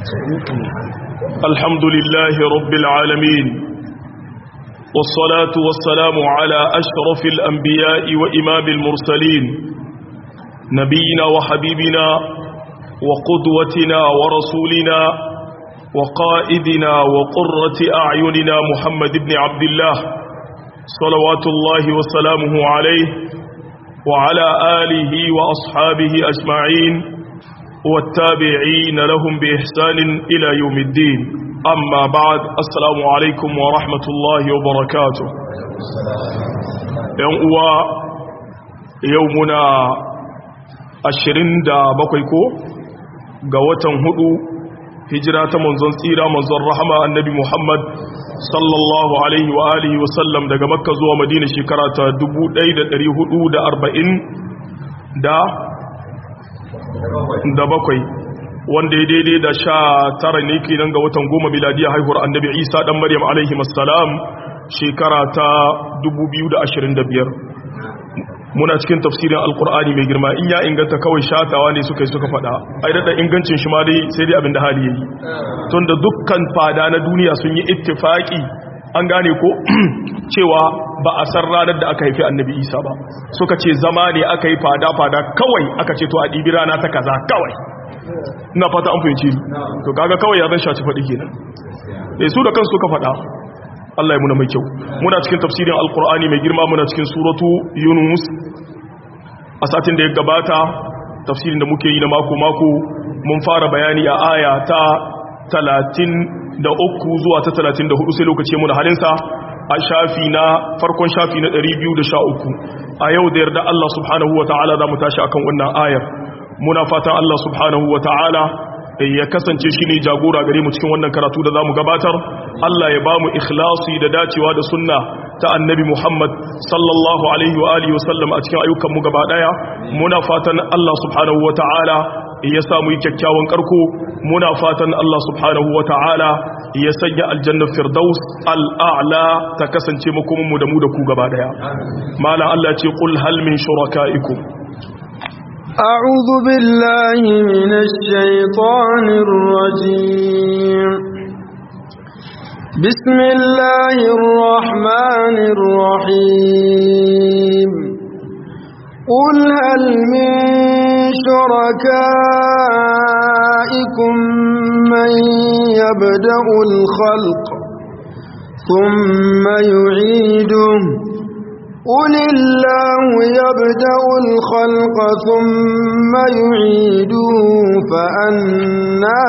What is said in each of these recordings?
الحمد لله رب العالمين والصلاة والسلام على أشرف الأنبياء وإمام المرسلين نبينا وحبيبنا وقدوتنا ورسولنا وقائدنا وقرة أعيننا محمد بن عبد الله صلوات الله وسلامه عليه وعلى آله وأصحابه أجمعين والتابعين لهم بإحسان إلى يوم الدين أما بعد السلام عليكم ورحمة الله وبركاته يوم يومنا ashirin da bakwai ko ga watan hudu hijira ta manzon tsira manzon rahama annabi muhammad sallallahu alaihi wa alihi wa sallam daga makka zuwa madina shekara ta 1440 da da bakwai wanda ya daidai da sha tara ne kenan ga watan goma miladiya haihuwar annabi isa dan maryam alaihi masalam shekara ta 2025 muna cikin tafsirin alkur'ani mai girma in ya inganta kawai shatawa ne suka yi suka fada ai da ingancin shi ma dai sai dai abin da hali yayi tun da dukkan fada na duniya sun yi ittifaki an gane ko cewa ba a san ranar da aka haifi annabi isa ba suka ce zama ne aka yi fada fada kawai aka ce to a ɗibi rana ta kaza kawai ina fata an fahimci to kaga kawai ya zan shaci faɗi kenan su da kansu suka faɗa Allah ya muna mai kyau muna cikin tafsirin alkur'ani mai girma muna cikin suratu yunus a satin da ya gabata tafsirin da muke yi na mako-mako mun fara bayani a aya ta 33 zuwa ta 34 sai lokaci muna halinsa a shafi na farkon shafi na 213 a yau da yarda Allah subhanahu wa ta'ala za mu tashi akan wannan ayar muna fatan Allah subhanahu wa ta'ala ya kasance shi ne jagora gare mu cikin wannan karatu da za mu gabatar Allah ya ba mu ikhlasi da dacewa da sunna ta annabi Muhammad sallallahu alaihi wa alihi wasallam a cikin ayyukan mu gaba daya muna fatan Allah subhanahu wa ta'ala ya sa mu yi kyakkyawan karko muna fatan Allah subhanahu wa ta'ala ya sanya aljanna firdaus al'a'la ta kasance mu kuma mu da mu da ku gaba daya mala Allah ce qul hal min shurakaikum أعوذ بالله من الشيطان الرجيم بسم الله الرحمن الرحيم قل هل من شركائكم من يبدأ الخلق ثم يعيده قل الله يبدأ الخلق ثم يعيده فأنا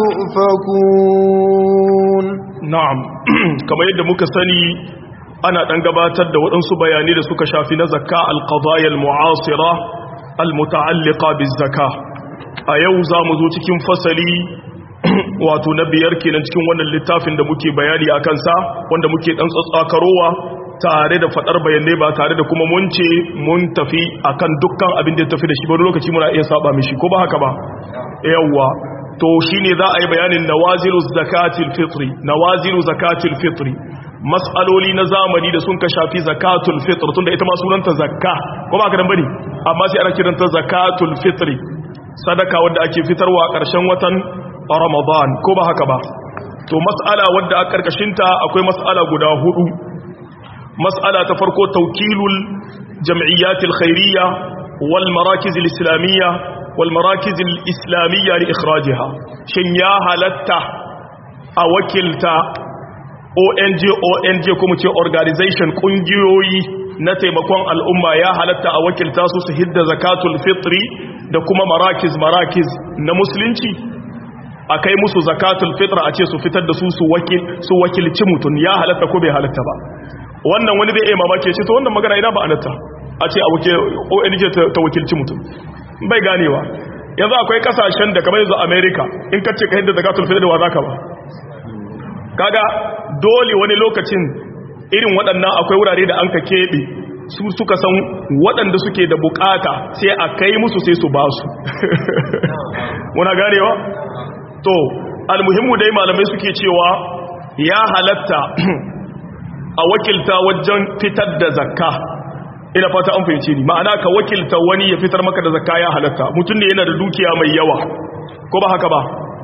تؤفكون نعم كما يد مكسني أنا أنقباتد وأنسو بياني لسك شافي نزكاء القضايا المعاصرة المتعلقة بالزكاة أيوزا مزوتكم فصلي wato na biyar kenan cikin wannan littafin da muke bayani a kansa wanda muke dan tsatsakarowa tare da fadar bayanai ba tare da kuma mun ce mun tafi akan dukkan abin da ya tafi da shi ba lokaci muna iya saba mishi ko ba haka ba yawwa to shine za a yi bayanin nawazilu zakatil fitri nawazilu zakatil fitri mas'aloli na zamani da sun ka shafi zakatul fitr tunda ita ma sunanta zakka ko ba haka dan bane amma sai ana kiranta zakatul fitri sadaka wanda ake fitarwa a ƙarshen watan Ramadan ko ba haka ba to mas'ala wadda a karkashinta akwai mas'ala guda hudu mas'ala ta farko tawkilul jam'iyyatil khairiyya wal marakiz al islamiyya wal marakiz al islamiyya li ikhrajiha shin ya halatta a wakilta ONG ONG kuma ce organization kungiyoyi na taimakon al'umma ya halatta a wakilta su su hidda zakatul fitri da kuma marakiz marakiz na musulunci a kai musu zakatul fitra a ce su fitar da su su wakil su wakilci mutum ya halatta ko bai halatta ba wannan wani zai iya mamake shi to wannan magana ina ba anatta a ce a wake ONG ta wakilci mutum bai ganewa yanzu akwai kasashen da kamar yanzu America in ka ce ka hidda zakatul fitra wa zaka ba kaga dole wani lokacin irin waɗannan akwai wurare da an ka keɓe su suka san waɗanda suke da bukata sai a kai musu sai su ba su muna ganewa to almuhimmu dai malamai suke cewa ya halatta a wakilta wajen fitar da zakka ina fata an fahimce ni ma'ana ka wakilta wani ya fitar maka da zakka ya halatta mutum ne yana da dukiya mai yawa ko ba haka ba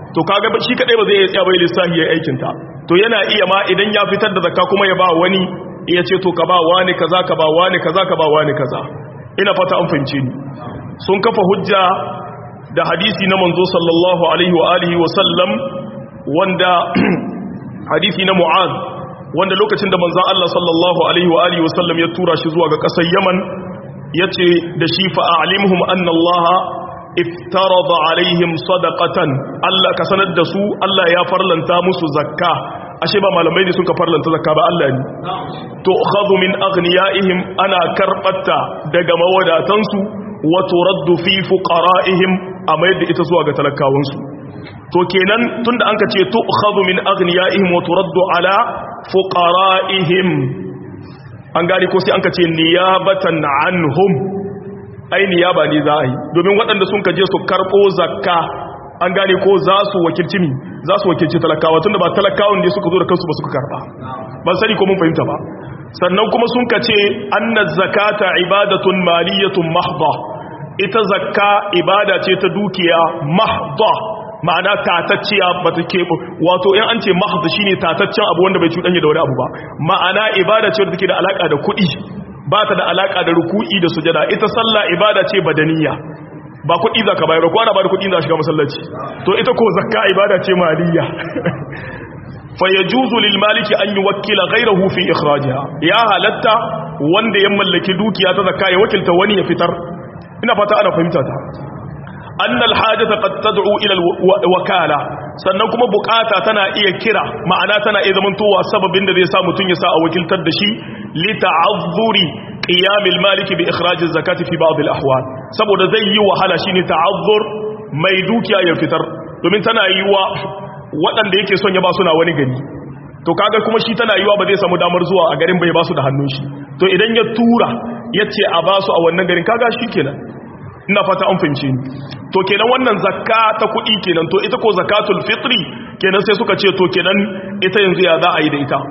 to kaga shi kadai ba zai iya tsaya bai lissafi yayin aikin ta to yana iya ma idan ya fitar da zakka kuma ya ba wani iya ce to ka ba wani kaza ka ba wani kaza ka ba wani kaza ina fata an fahimce ni sun kafa hujja da hadisi na manzo sallallahu alaihi wa alihi wa sallam wanda hadisi na mu'az wanda lokacin da manzon Allah sallallahu alaihi wa alihi wa sallam ya tura shi zuwa ga kasar Yaman yace da shi fa a'limhum anna Allah iftarada alaihim sadaqatan Allah ka sanar da su Allah ya farlanta musu zakka ashe ba malamai ne suka farlanta zakka ba Allah ne to khadhu min aghniyaihim ana karbatta daga mawadatansu wa turaddu fi fuqara'ihim amma yadda ita zuwa ga talakawansu to kenan tunda anka ce to khadhu min aghniyaihim wa turaddu ala fuqara'ihim an gari ko sai anka ce niyabatan anhum ai niyaba ne za a yi domin waɗanda sun kaje su karɓo zakka an gane ko za su wakilci ni za su wakilci talakawa tunda ba talakawan ne suka zo da kansu ba suka karɓa ban sani ko mun fahimta ba sannan kuma sun kace anna zakata ibadatun maliyatun mahdha ita zakka ibada ce ta dukiya mahdha ma'ana tatacciya ba ta keɓe wato in an ce mahda shine tataccen abu wanda bai cuɗanya da wani abu ba ma'ana ibada ce wadda take da alaka da kuɗi ba ta da alaka da ruku'i da sujada ita sallah ibada ce badaniya ba kuɗi za ka bayar ko ana ba da kuɗi za shiga masallaci to ita ko zakka ibada ce maliyya fa yajuzu lil maliki an yuwakkila ghayrahu fi ikhrajiha ya halatta wanda ya mallaki dukiya ta zakka ya wakilta wani ya fitar ina fata ana fahimta ta anna al hajata qad tad'u ila al wakala sannan kuma bukata tana iya kira ma'ana tana iya zamantowa sababin da zai sa mutun ya sa a wakiltar da shi li ta'azzuri qiyam al maliki bi ikhraj az zakati fi ba'd al ahwal saboda zai yi wahala shine ta'azzur mai dukiya ya fitar domin tana yi wa waɗanda yake son ya ba suna wani gari to kaga kuma shi tana yiwa ba zai samu damar zuwa a garin bai ba su da hannun shi to idan ya tura ya ce a ba su a wannan garin kaga shi kenan ina fata an fahimci ni to kenan wannan zakka ta kuɗi kenan to ita ko zakatul fitri kenan sai suka ce to kenan ita yanzu ya za a yi da ita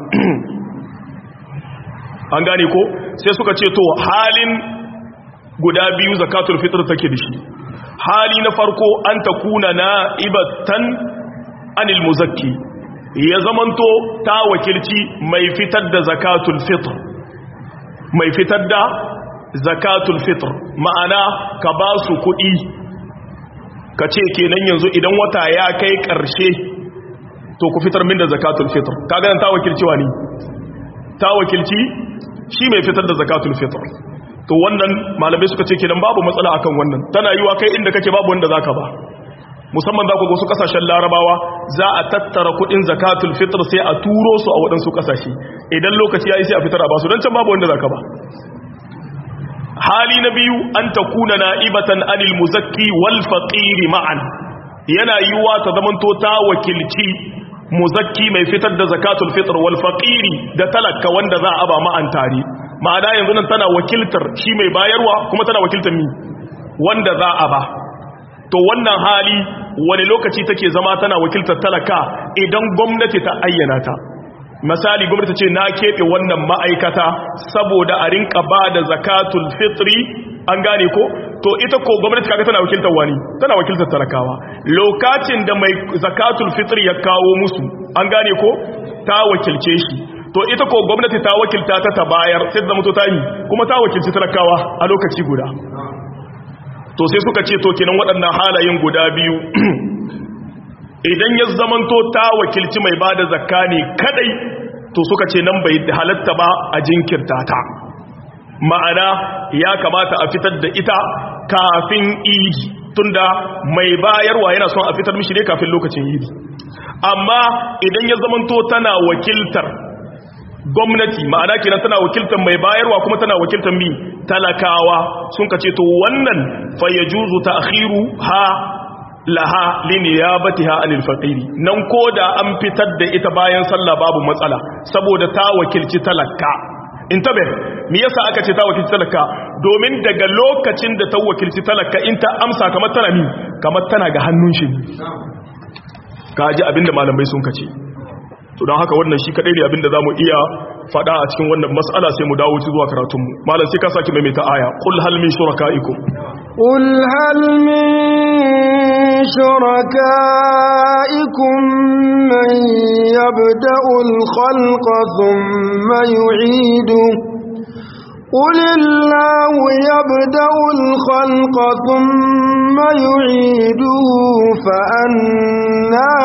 an gane ko sai suka ce to halin guda biyu zakatul fitr take da shi hali na farko an takuna na ibatan anil muzakki ya zamanto ta wakilci mai fitar da zakatul fitr mai fitar da zakatul fitr ma'ana ka ba su kuɗi ka ce kenan yanzu idan wata ya kai ƙarshe to ku fitar min da zakatul fitr ka ganin ta wakilci wani ta wakilci shi mai fitar da zakatul fitr to wannan malamai suka ce kenan babu matsala akan wannan tana yiwa kai inda kake babu wanda zaka ba musamman za ku ga wasu kasashen larabawa za a tattara kudin zakatul fitr sai a turo su a waɗansu kasashe idan lokaci ya yi sai a fitar a basu don can babu wanda za ka ba hali na biyu an ta kuna na'ibatan anil muzakki wal faqiri ma'an yana yiwuwa ta zamanto ta wakilci muzakki mai fitar da zakatul fitr wal faqiri da talaka wanda za a ba ma'an tare ma'ana yanzu nan tana wakiltar shi mai bayarwa kuma tana wakiltar mi wanda za a ba to wannan hali wani lokaci take zama tana wakiltar talaka idan gwamnati ta ayyana ta misali gwamnati ce na keɓe wannan ma'aikata saboda a rinka ba da zakatul fitri an gane ko to ita ko gwamnati kaga tana wakiltar wani tana wakiltar talakawa lokacin da mai zakatul fitri ya kawo musu an gane ko ta wakilce shi to ita ko gwamnati ta wakilta ta ta bayar sai da mutu ta yi kuma ta wakilci talakawa a lokaci guda to sai suka ce to kenan waɗannan halayen guda biyu idan ya zamanto ta wakilci mai bada zakka ne kadai to suka ce nan bai halatta ba a jinkirta ta ma'ana ya kamata a fitar da ita kafin idi tunda mai bayarwa yana son a fitar mishi ne kafin lokacin idi amma idan ya zamanto tana wakiltar gwamnati ma'ana kenan tana wakiltar mai bayarwa kuma tana wakiltar mi talakawa sun ka ce to wannan fayyajuzu ta'khiru ha laha liniyabatiha anil faqiri nan koda an fitar da ita bayan sallah babu matsala saboda ta wakilci talaka intabe me yasa aka ce ta wakilci talaka domin daga lokacin da ta wakilci talaka in ta amsa kamar tana ni kamar tana ga hannun shi kaji abinda malamai sun kace to don haka wannan shi kadai ne abinda zamu iya fada a cikin wannan mas'ala sai mu dawo ci zuwa karatun mu malam sai ka saki mai ta aya qul hal min shurakaikum qul hal min شركائكم من يبدأ الخلق ثم يعيده قل الله يبدأ الخلق ثم يعيده فأنا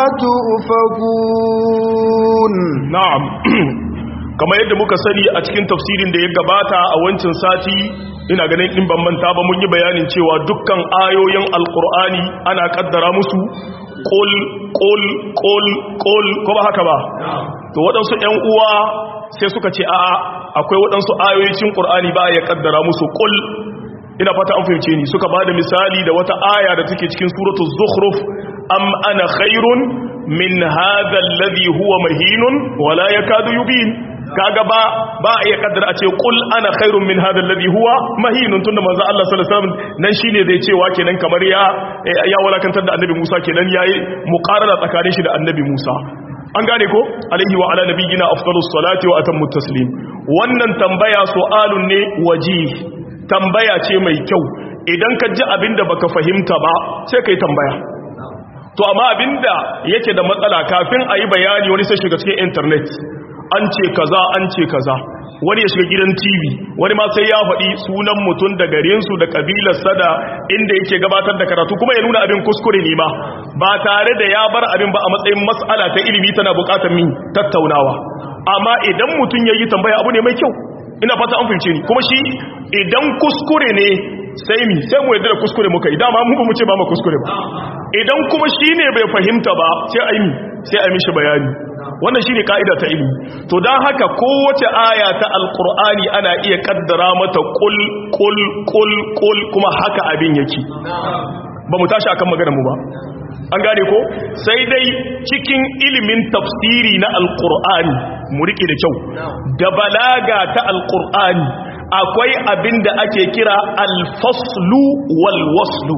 تؤفكون na'am kamar yadda muka sani a cikin tafsirin da ya gabata a wancan sati ina ganin in ban manta ba mun yi bayanin cewa dukkan ayoyin alkur'ani ana kaddara musu qul qul qul qul ko ba haka ba to waɗansu ƴan uwa sai suka ce a'a akwai waɗansu ayoyin qur'ani ba ya kaddara musu qul ina fata an fahimce ni suka bada misali da wata aya da take cikin suratul zukhruf am ana khairun min hadha alladhi huwa mahinun wala yakadu yubin kaga ba ba a iya kaddara a ce qul ana khairun min hadha alladhi huwa mahinun tunda manzo Allah sallallahu alaihi wasallam nan shine zai cewa kenan kamar ya ya walakantar da annabi Musa kenan yayi muqarara tsakanin shi da annabi Musa an gane ko alaihi wa ala nabiyyina afdalus salati wa atammu taslim wannan tambaya su'alun ne wajih tambaya ce mai kyau idan ka ji abinda baka fahimta ba sai kai tambaya to amma abinda yake da matsala kafin a yi bayani wani sai shiga cikin internet an ce kaza an ce kaza wani ya shiga gidan tv wani ma sai ya faɗi sunan mutum da garinsu da ƙabilarsa da inda yake gabatar da karatu kuma ya nuna abin kuskure ne ma ba tare da ya bar abin ba a matsayin matsala ta ilimi tana buƙatar min tattaunawa amma idan mutum ya yi tambaya abu ne mai kyau ina fata an fahimce ni kuma shi idan kuskure ne sai mi sai mu yadda da kuskure muka yi dama mu ba mu ce ba mu kuskure ba idan kuma shi ne bai fahimta ba sai a yi sai a mishi bayani wannan shi ne ka'ida ta ilimi to don haka kowace aya ta alkur'ani ana iya kaddara mata kul kul kul kul kuma haka abin yake ba mu tashi akan magana mu ba an gane ko sai dai cikin ilimin tafsiri na alkur'ani mu rike da kyau da balaga ta alkur'ani akwai abin da ake kira alfaslu walwaslu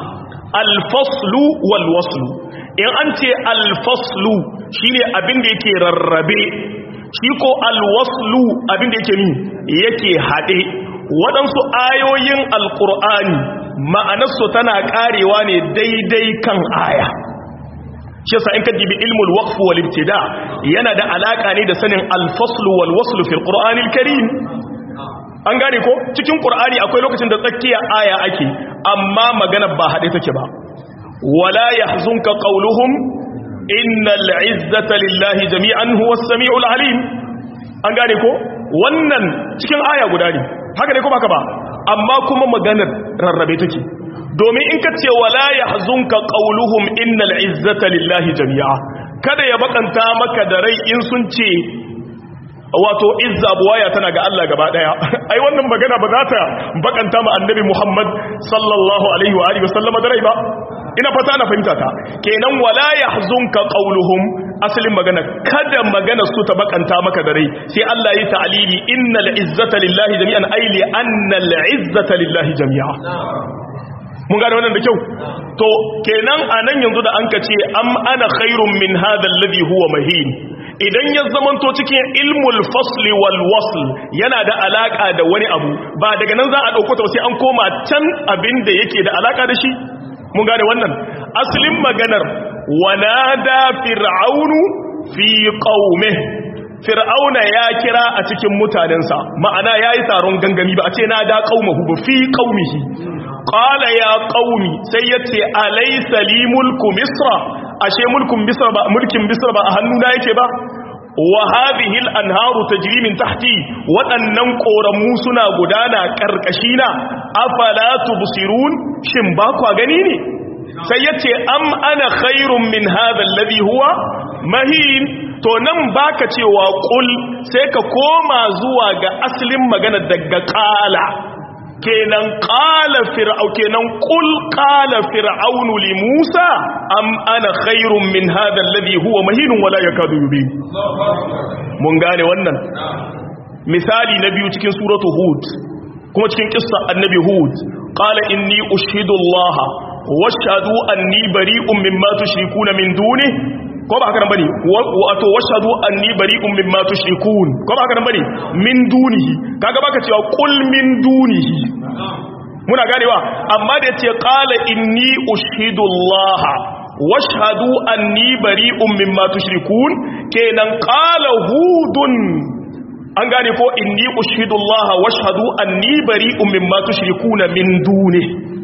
alfaslu walwaslu in an ce alfaslu shine abin da yake rarrabe shi ko alwaslu abin da yake ni yake haɗe waɗansu ayoyin alƙur'ani ma'anarsu tana ƙarewa ne daidai kan aya shi yasa in ka dibi ilmul waqf wal ibtida yana da alaka ne da sanin alfaslu wal waslu fil qur'anil karim an gane ko cikin qur'ani akwai lokacin da tsakiya aya ake amma magana ba hade take ba wala yahzunka qawluhum innal izzata lillahi jami'an huwas samiul alim an gane ko wannan cikin aya guda ne haka ne ko baka ba amma kuma maganar rarrabe take domin in ka ce wala yahzunka qawluhum innal izzata lillahi jami'a kada ya bakanta maka da rai in sun ce wato izza buwaya tana ga Allah gaba daya ai wannan magana ba za ta bakanta ma annabi Muhammad sallallahu alaihi wa alihi wasallam da rai ba ina fata na fahimta ta kenan wala yahzunka qawluhum asalin magana kada magana su ta bakanta maka da rai sai Allah yi ta'lili innal izzata lillahi jami'an ay li annal izzata lillahi jami'a mun gane wannan da kyau to kenan anan yanzu da anka ce am ana khairun min hadha alladhi huwa mahin idan ya zamanto cikin ilmul fasli wal wasl yana da alaka da wani abu ba daga nan za a dauko ta sai an koma can abin da yake da alaka da shi mun gane wannan asalin maganar wanada fir'aunu fi qaumih fir'auna ya kira a cikin mutanensa ma'ana yayi taron gangami ba a ce nada qaumahu ba fi qaumihi qala ya qaumi sai yace alaysa li mulku misra ashe mulkin misra ba mulkin misra ba a hannuna yake ba wa hadhihi al-anharu tajri min tahti wadannan koramu suna gudana karkashina afala tubsirun shin ba ku gani ne sai yace am ana khairun min hadha alladhi huwa mahin to nan baka cewa qul sai ka koma zuwa ga asalin magana daga qala kenan qala fir'au kenan qul qala fir'aunu li musa am ana khairun min hadha alladhi huwa mahin wala yakadu yubin mun gane wannan misali na biyu cikin suratu hud kuma cikin kissa annabi hud qala inni ushidu allaha washhadu anni bari'un mimma tushrikuna min duni ko ba haka nan bane wato washhadu anni bari'un mimma tushrikun ko ba haka nan bane min dunihi kaga baka cewa qul min dunihi muna ganewa amma da yace qala inni ushhidullah washhadu anni bari'un mimma tushrikun kenan qala hudun an gane ko inni ushhidullah washhadu anni bari'un mimma tushrikuna min duni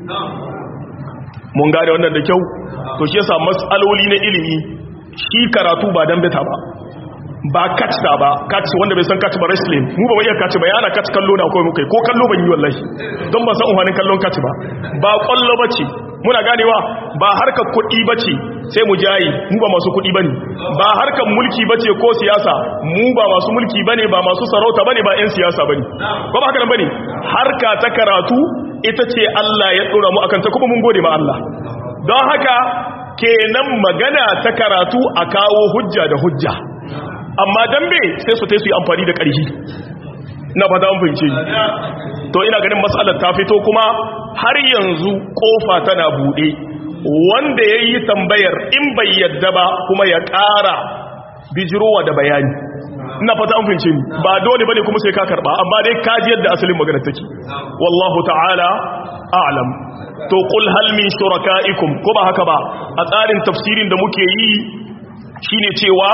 mun gane wannan da kyau to shi yasa mas'aloli na ilimi shi karatu ba dan bita ba ba catch da ba catch wanda bai san catch ba wrestling mu ba iya catch ba yana catch kallo na kawai muka ko kallo ban yi wallahi don ba san umarnin kallon catch ba ba kwallo bace muna ganewa ba harkar kuɗi bace sai mu jayi mu ba masu kuɗi bane ba harkar mulki bace ko siyasa mu ba masu mulki bane ba masu sarauta bane ba ƴan siyasa bane ko ba haka nan bane harka ta karatu ita ce Allah ya dora mu akan ta kuma mun gode ma Allah don haka kenan magana ta karatu a kawo hujja da hujja amma dambe sai su ta su yi amfani da ƙarfi na fata an fahimce to ina ganin matsalar ta fito kuma har yanzu kofa tana buɗe wanda ya yi tambayar in bai yadda ba kuma ya ƙara bijirowa da bayani ina fata an fahimce ni ba dole bane kuma sai ka karba amma dai ka ji yadda asalin magana take wallahu ta'ala a'lam to qul hal min shurakaikum ko ba haka ba a tsarin tafsirin da muke yi shine cewa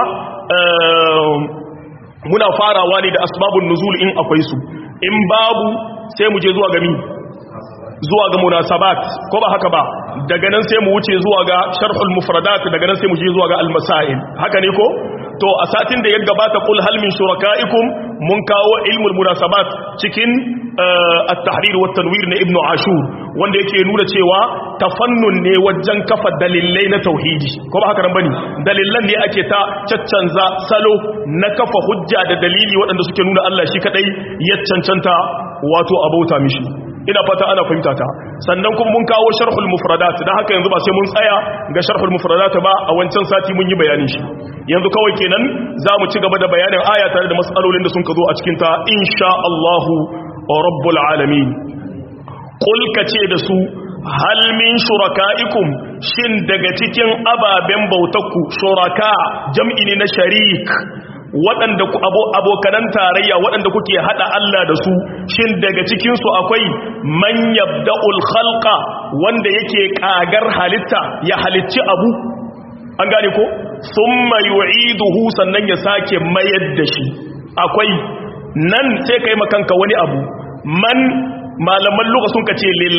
muna farawa ne da asbabun nuzul in akwai su in babu sai mu je zuwa ga mi zuwa ga munasabat ko ba haka ba daga nan sai mu wuce zuwa ga sharhul mufradat daga nan sai mu je zuwa ga al-masail haka ne ko to a satin da ya gabata kul hal min shurakaikum mun kawo ilmul munasabat cikin at-tahrir wa tanwir na ibnu ashur wanda yake nuna cewa tafannun ne wajen kafa dalilai na tauhidi ko ba haka nan bane dalilan ne ake ta caccanza salo na kafa hujja da dalili waɗanda suke nuna Allah shi kadai ya cancanta wato abauta mishi ina fata ana fahimta ta sannan kuma mun kawo sharhul mufradat dan haka yanzu ba sai mun tsaya ga sharhul mufradat ba a wancan sati mun yi bayanin shi yanzu kawai kenan za mu ci gaba da bayanin aya tare da matsalolin da sun ka zo a cikin ta insha Allah rabbul alamin qul kace da su hal min shurakaikum shin daga cikin ababen bautakku shuraka jam'i ne na sharik waɗanda abokanan tarayya waɗanda kuke haɗa Allah da su shin daga cikinsu akwai man yabda'ul khalqa wanda yake ƙagar halitta ya halicci abu an gane ko thumma yu'iduhu sannan ya sake mayar da shi akwai nan sai kai makanka wani abu man malaman lugha sun kace lil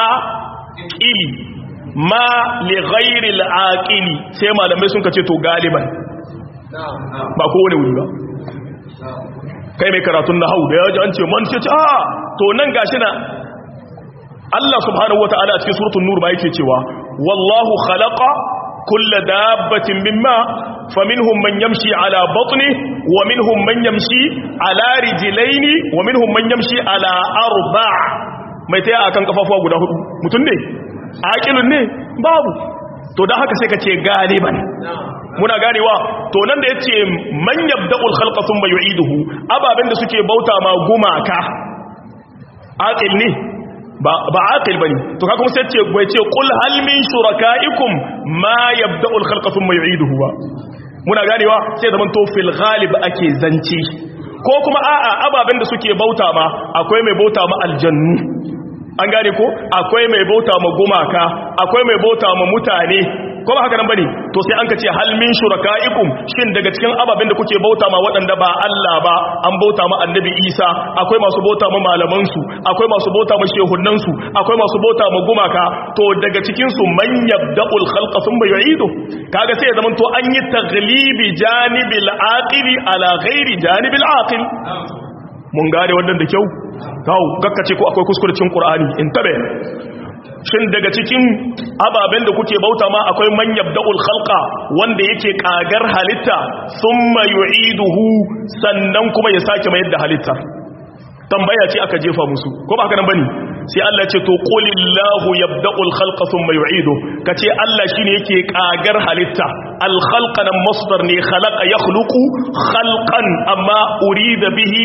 aqili ma li ghairi al aqili sai malamai sun kace to galiban ba kowane wuri ba kai mai karatun na hau da ya ji an ce man ce ce a to nan gashi na Allah subhanahu wa ta'ala a cikin suratun nur ba yake cewa wallahu khalaqa kulla dabbatin mimma faminhum man yamshi ala batni wa minhum man yamshi ala rijlaini wa minhum man yamshi ala arba' mai taya akan kafafuwa guda hudu mutum ne aqilun ne babu to dan haka sai ka ce galiban muna ganewa to nan da yace man yabda'ul khalqa thumma yu'iduhu ababen da suke bauta ma gumaka aqil ne ba ba aqil bane to kaga kuma sai yace bai ce qul hal min shurakaikum ma yabda'ul khalqa thumma yu'iduhu ba muna ganewa sai zaman to fil ghalib ake zance ko kuma a'a ababen da suke bauta ma akwai mai bauta ma aljannu an gane ko akwai mai bauta ma gumaka akwai mai bauta ma mutane ko ba haka nan bane to sai an ka ce hal min shurakaikum shin daga cikin ababen da kuke bauta ma waɗanda ba Allah ba an bauta ma annabi Isa akwai masu bauta ma malaman su akwai masu bauta ma shehunnan su akwai masu bauta ma gumaka to daga cikin su man yabda'ul khalqa thumma yu'idu kaga sai ya zaman to an yi taglibi janibil aqili ala ghairi janibil aqil mun gane wannan da kyau kawo kakkace ko akwai kuskurcin qur'ani in tabe shin daga cikin ababen da kuke bauta ma akwai man yabda'ul khalqa wanda yake kagar halitta thumma yu'iduhu sannan kuma ya sake mayar da halitta tambaya ce aka jefa musu ko ba haka nan bane sai Allah ce to qulillahu yabda'ul khalqa thumma yu'iduhu kace Allah shine yake kagar halitta al khalqa nan masdar ne khalaqa yakhluqu khalqan amma urida bihi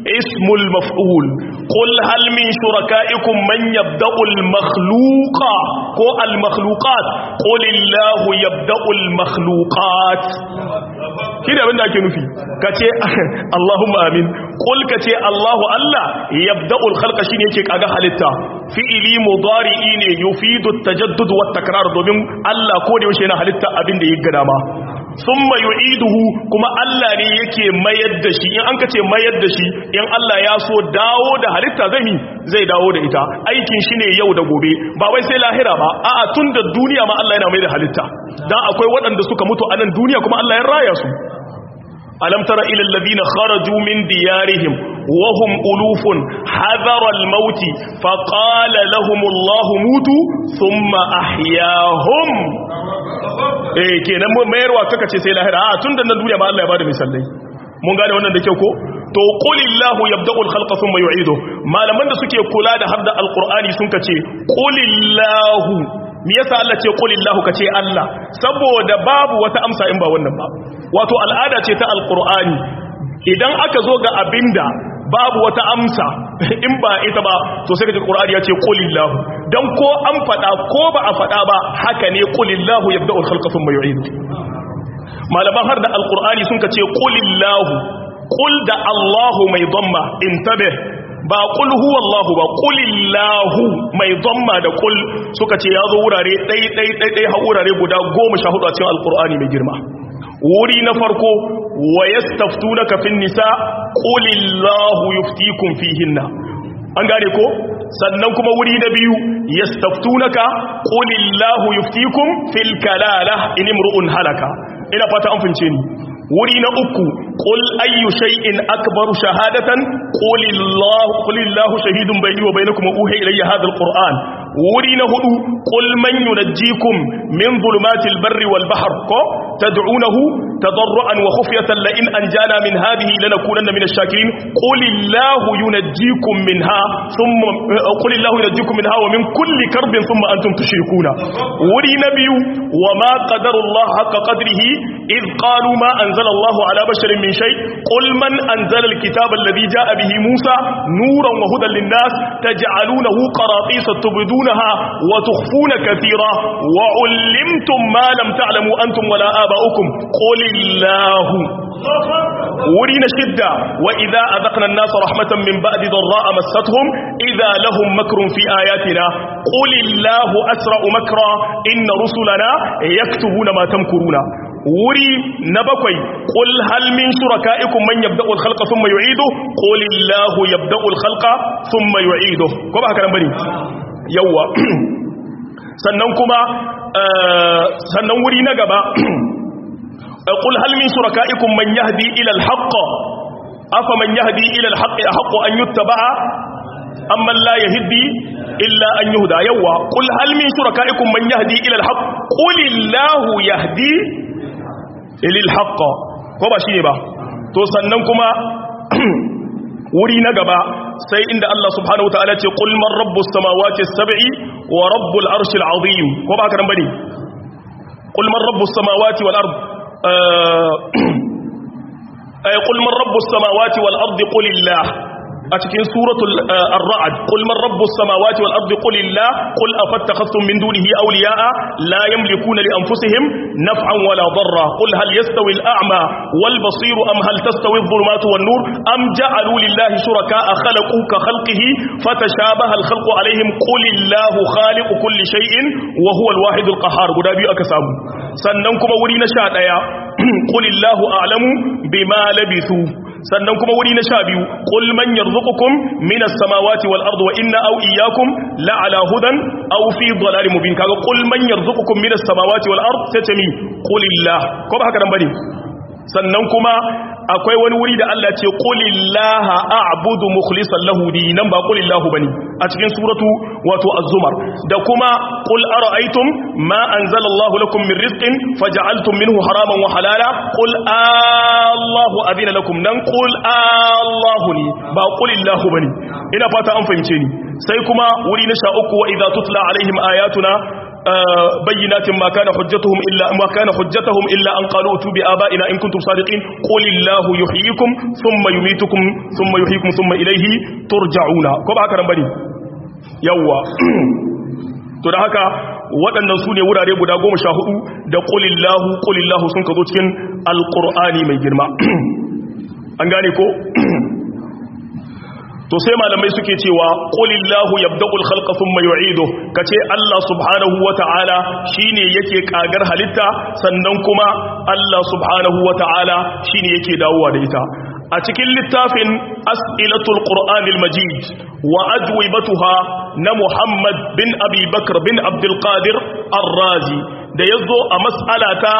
ismul maf'ul qul hal min shurakaikum man yabda'u al makhluqa ko al makhluqat qul illahu yabda'u al makhluqat shi da abinda ake nufi kace Allahumma amin qul kace Allahu Allah yabda'u al khalqa shine yake kaga halitta fi'ili mudari'i ne yufidu at tajaddud wat takrar domin Allah ko da yaushe yana halitta abinda yake gada ma summa yu'iduhu kuma Allah ne yake mayar da shi in an kace mayar da shi in Allah ya so dawo da halitta zai mi zai dawo da ita aikin shi ne yau da gobe ba wai sai lahira ba a'a tun da duniya ma Allah yana mai da halitta dan akwai waɗanda suka mutu a nan duniya kuma Allah ya raya su alam tara ila alladhina kharaju min diyarihim wa hum ulufun hadara al-maut fa qala lahum Allah mutu thumma ahyahum eh kenan mayarwa kaka ce sai lahira a tun da nan duniya ma Allah ya bada misalai mun gane wannan da kyau ko to qulillahu yabda'ul khalqa thumma yu'idu malaman da suke kula da hadda alqur'ani sun kace qulillahu me yasa Allah ce qulillahu kace Allah saboda babu wata amsa in ba wannan ba wato al'ada ce ta alqur'ani idan aka zo ga abinda babu wata amsa in ba ita ba to sai kaji qur'ani ya ce qulillahu dan ko an fada ko ba a fada ba haka ne qulillahu yabda'ul khalqa thumma yu'idu malaman har da alqur'ani sun kace qulillahu qul da Allahu mai dhamma intabih ba qul huwallahu ba qulillahu mai dhamma da qul suka ce yazo wurare dai dai dai dai ha wurare guda 14 a cikin alqur'ani mai girma wuri na farko wa yastaftunaka fin nisa qulillahu yuftikum fihinna an gane ko sannan kuma wuri na biyu yastaftunaka qulillahu yuftikum fil kalala in imru'un halaka ina fata an fince ni wuri na uku qul ayyu shay'in akbaru shahadatan qulillahu qulillahu shahidun bayni wa bainakum uhiya ilayya hadha alquran wuri na hudu qul man yunajjikum min dhulumatil barri wal bahr ko tad'unahu tadarruan wa khufyatan la in anjana min hadhihi lanakunanna min ash-shakirin qulillahu yunajjikum minha thumma qulillahu yunajjikum minha wa min kulli karbin thumma antum tushrikuna wuri na biyu wa ma qadarullahu haqqa qadrihi id qalu ma anzala Allahu ala basharin min shay qul man anzala al-kitaba alladhi jaa bihi Musa nuran wa hudan lin-nas taj'alunahu qaratisa tubdunaha wa tukhfuna katira wa 'allimtum ma lam ta'lamu antum wala aba'ukum qulillahu wuri na shidda wa idza adaqna an-nasa rahmatan min ba'di dharra'a massatuhum idza lahum makrun fi ayatina qulillahu asra'u makra inna rusulana yaktubuna ma tamkuruna wuri na bakwai qul hal min shurakaikum man yabda'u al-khalqa thumma yu'idu qulillahu yabda'u al-khalqa thumma yu'idu ko ba haka nan bane yawa sannan kuma sannan wuri na gaba قل هل من شركائكم من يهدي إلى الحق أفمن يهدي إلى الحق أحق أن يتبع أما لا يهدي إلا أن يهدى يوا قل هل من شركائكم من يهدي إلى الحق قل الله يهدي إلى الحق وما شيء با to sannan kuma wuri na gaba sai inda Allah subhanahu wataala ce qul man rabbus samawati as-sab'i wa rabbul arshil azim ko ba haka nan bane qul man rabbus samawati wal ard قل من رب السماوات والأرض قل الله أتكين سورة الرعد قل من رب السماوات والأرض قل الله قل أفتخذتم من دونه أولياء لا يملكون لأنفسهم نفعا ولا ضرا قل هل يستوي الأعمى والبصير أم هل تستوي الظلمات والنور أم جعلوا لله شركاء خلقوا كخلقه فتشابه الخلق عليهم قل الله خالق كل شيء وهو الواحد القهار قدابي أكسام سننكم ورين شاء قل الله أعلم بما لبثوا sannan kuma wuri na sha biyu qul man yarzuqukum minas samawati wal ardi wa inna aw iyyakum la ala hudan aw fi dhalalin mubin kaga qul man yarzuqukum minas samawati wal ardi tace mi qulillah ko ba haka dan bane sannan kuma akwai wani wuri da Allah ce qulillaha a'budu mukhlishan lahu dinan ba qulillahu bane a cikin suratu wato az-zumar da kuma qul ara'aytum ma anzala Allahu lakum min rizqin faj'altum minhu haraman wa halala qul Allahu adina lakum nan qul Allahu ni ba qulillahu bane ina fata an fahimce ni sai kuma wuri na sha uku wa idza tutla alaihim ayatuna bayyinatin ma kana hujjatuhum illa ma kana hujjatuhum illa an qalu tu bi aba'ina in kuntum sadiqin qul illahu yuhyikum thumma yumitukum thumma yuhyikum thumma ilayhi turja'una ko ba haka nan bane yawa to da haka waɗannan su ne wurare guda goma sha hudu da ƙulillahu ƙulillahu sun ka zo cikin alƙur'ani mai girma an gane ko to sai malamai suke cewa ƙulillahu yabda'ul khalqa thumma yu'idu kace Allah subhanahu wata'ala shine yake kagar halitta sannan kuma Allah subhanahu wata'ala shine yake dawowa da ita a cikin littafin as'ilatul qur'anil majid wa ajwibatuha na muhammad bin abi bakr bin abdul qadir ar-razi da yazo a mas'ala ta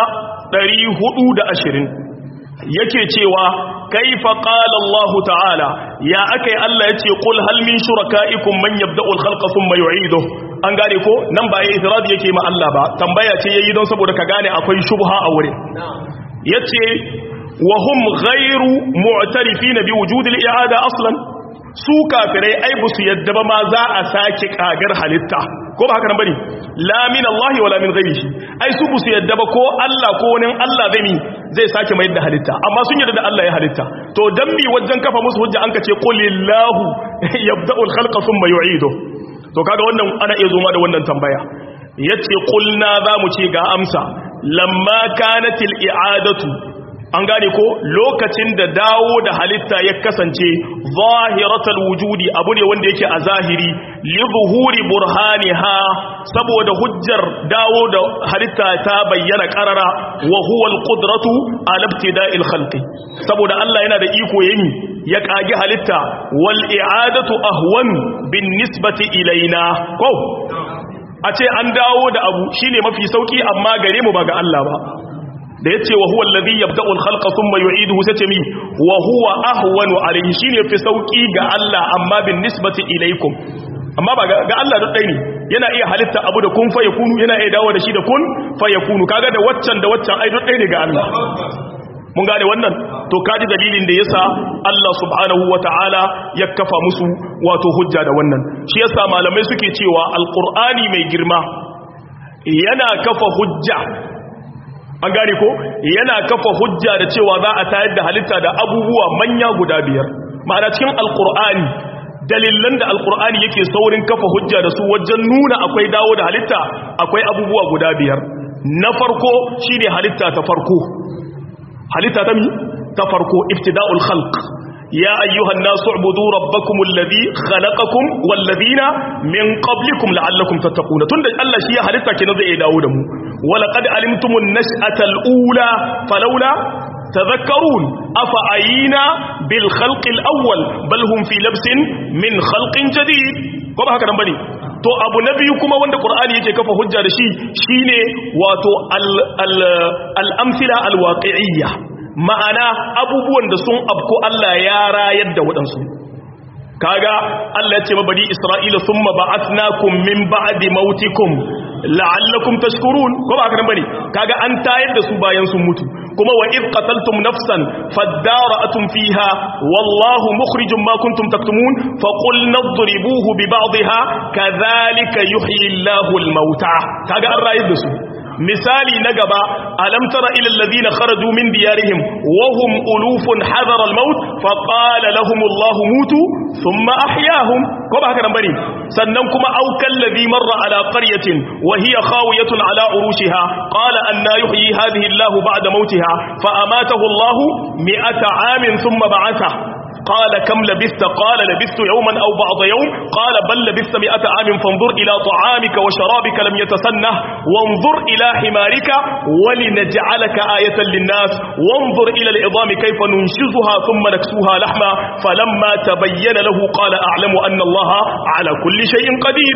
420 yake cewa kaifa qala Allah ta'ala ya akai Allah yace qul hal min shurakaikum man yabda'u al-khalqa thumma yu'iduhu an gane ko nan ba yayi itiradi yake ma Allah ba tambaya ce yayi don saboda ka gane akwai shubha a wurin yace وهم غير معترفين بوجود الإعادة أصلا su kafirai ai bu su yadda ba ma za a sake kagar halitta ko ba haka nan bane la min Allah wala min ghairihi ai su bu su yadda ba ko Allah ko wani Allah zai mi zai sake mai da halitta amma sun yarda da Allah ya halitta to dan mi wajen kafa musu hujja an kace qulillahu yabda'u al-khalqa thumma yu'idu to kaga wannan ana iya zoma da wannan tambaya yace qulna za mu ce ga amsa lamma kanatil i'adatu an gane ko lokacin da dawo da halitta ya kasance zahiratul wujudi abu ne wanda yake a zahiri li zuhuri burhaniha saboda hujjar dawo da halitta ta bayyana karara wa huwa alqudratu ala ibtida'il khalqi saboda Allah yana da iko yayi ya kage halitta wal i'adatu ahwan bin nisbati ilaina ko a ce an dawo da abu shine mafi sauki amma gare mu ba ga Allah ba da yace wa huwa alladhi yabda'u al-khalqa thumma yu'iduhu sace mi wa huwa ahwanu alayhi shine fi sauki ga Allah amma bin nisbati ilaykum amma ba ga Allah duk dai ne yana iya halitta abu da kun fa yakunu yana iya dawo da shi da kun fa yakunu kaga da waccan da waccan ai duk dai ne ga Allah mun gane wannan to kaji dalilin da yasa Allah subhanahu wataala ya kafa musu wato hujja da wannan shi yasa malamai suke cewa alqur'ani mai girma yana kafa hujja an gane ko yana kafa hujja da cewa za a tayar da halitta da abubuwa manya guda biyar ma'ana cikin alkur'ani dalilan da alkur'ani yake saurin kafa hujja da su wajen nuna akwai dawo da halitta akwai abubuwa guda biyar na farko shine halitta ta farko halitta ta mi ta farko ibtida'ul khalq يا أيها الناس اعبدوا ربكم الذي خلقكم والذين من قبلكم لعلكم تتقون تند الله شيء حدثك نزع داود ولقد علمتم النشأة الأولى فلولا تذكرون أفعينا بالخلق الأول بل هم في لبس من خلق جديد كما هكذا بني to abu na biyu kuma wanda qur'ani yake kafa hujja da shi shine wato al-amthila al-waqi'iyya ma'ana abubuwan da sun abko Allah ya rayar da waɗansu kaga Allah ya ce ma bani Isra'ila thumma ba'athnakum min ba'di mautikum la'allakum tashkurun ko ba haka bane kaga an tayar da su bayan sun mutu kuma wa id qataltum nafsan fadara'atum fiha wallahu mukhrijum ma kuntum taktumun fa qul nadribuhu bi ba'dihha kadhalika yuhyi Allahu al-mauta kaga an rayar da su misali na gaba alam tara ila alladhina kharaju min diyarihim wa hum ulufun hadara al-maut fa qala lahum Allah mutu thumma ahyahum ko ba haka nan bane sannan kuma aw kalladhi marra ala qaryatin wa hiya khawiyatun ala urushiha qala anna yuhyi hadhihi Allah ba'da mautiha fa amatahu Allah mi'ata amin thumma ba'atha قال كم لبثت قال لبثت يوما أو بعض يوم قال بل لبثت مئة عام فانظر إلى طعامك وشرابك لم يتسنه وانظر إلى حمارك ولنجعلك آية للناس وانظر إلى العظام كيف ننشزها ثم نكسوها لحما فلما تبين له قال أعلم أن الله على كل شيء قدير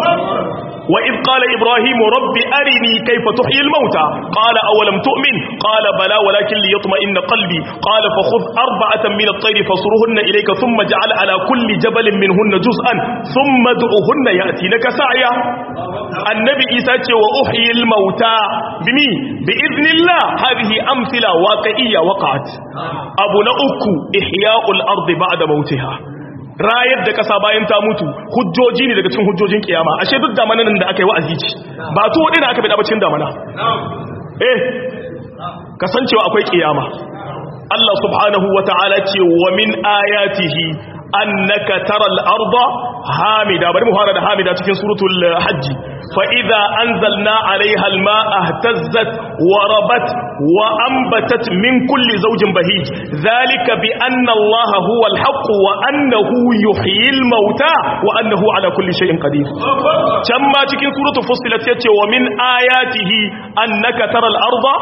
وإذ قال إبراهيم رب أرني كيف تحيي الموتى قال أولم تؤمن قال بلى ولكن ليطمئن قلبي قال فخذ أربعة من الطير فصرهن إليك ثم جعل على كل جبل منهن جزءا ثم ادعهن يأتينك سعيا النبي إيسا وأحيي الموتى بمي بإذن الله هذه أمثلة واقعية وقعت أبو نأكو إحياء الأرض بعد موتها rayar da kasa bayan ta mutu hujjoji ne daga cikin hujjojin kiyama ashe duk damanan da aka yi wa'azi ci ba to wadina aka bada bacin damana eh kasancewa akwai kiyama Allah subhanahu wata'ala ce wa min ayatihi annaka taral arda hamida bari mu fara da hamida cikin suratul hajj fa idza anzalna alaiha almaa ihtazzat wa rabat wa anbatat min kulli zawjin bahij dhalika bi anna allaha huwa alhaq wa annahu yuhyil mauta wa annahu ala kulli shay'in qadir can ma cikin suratul fussilat yace wa min ayatihi annaka taral arda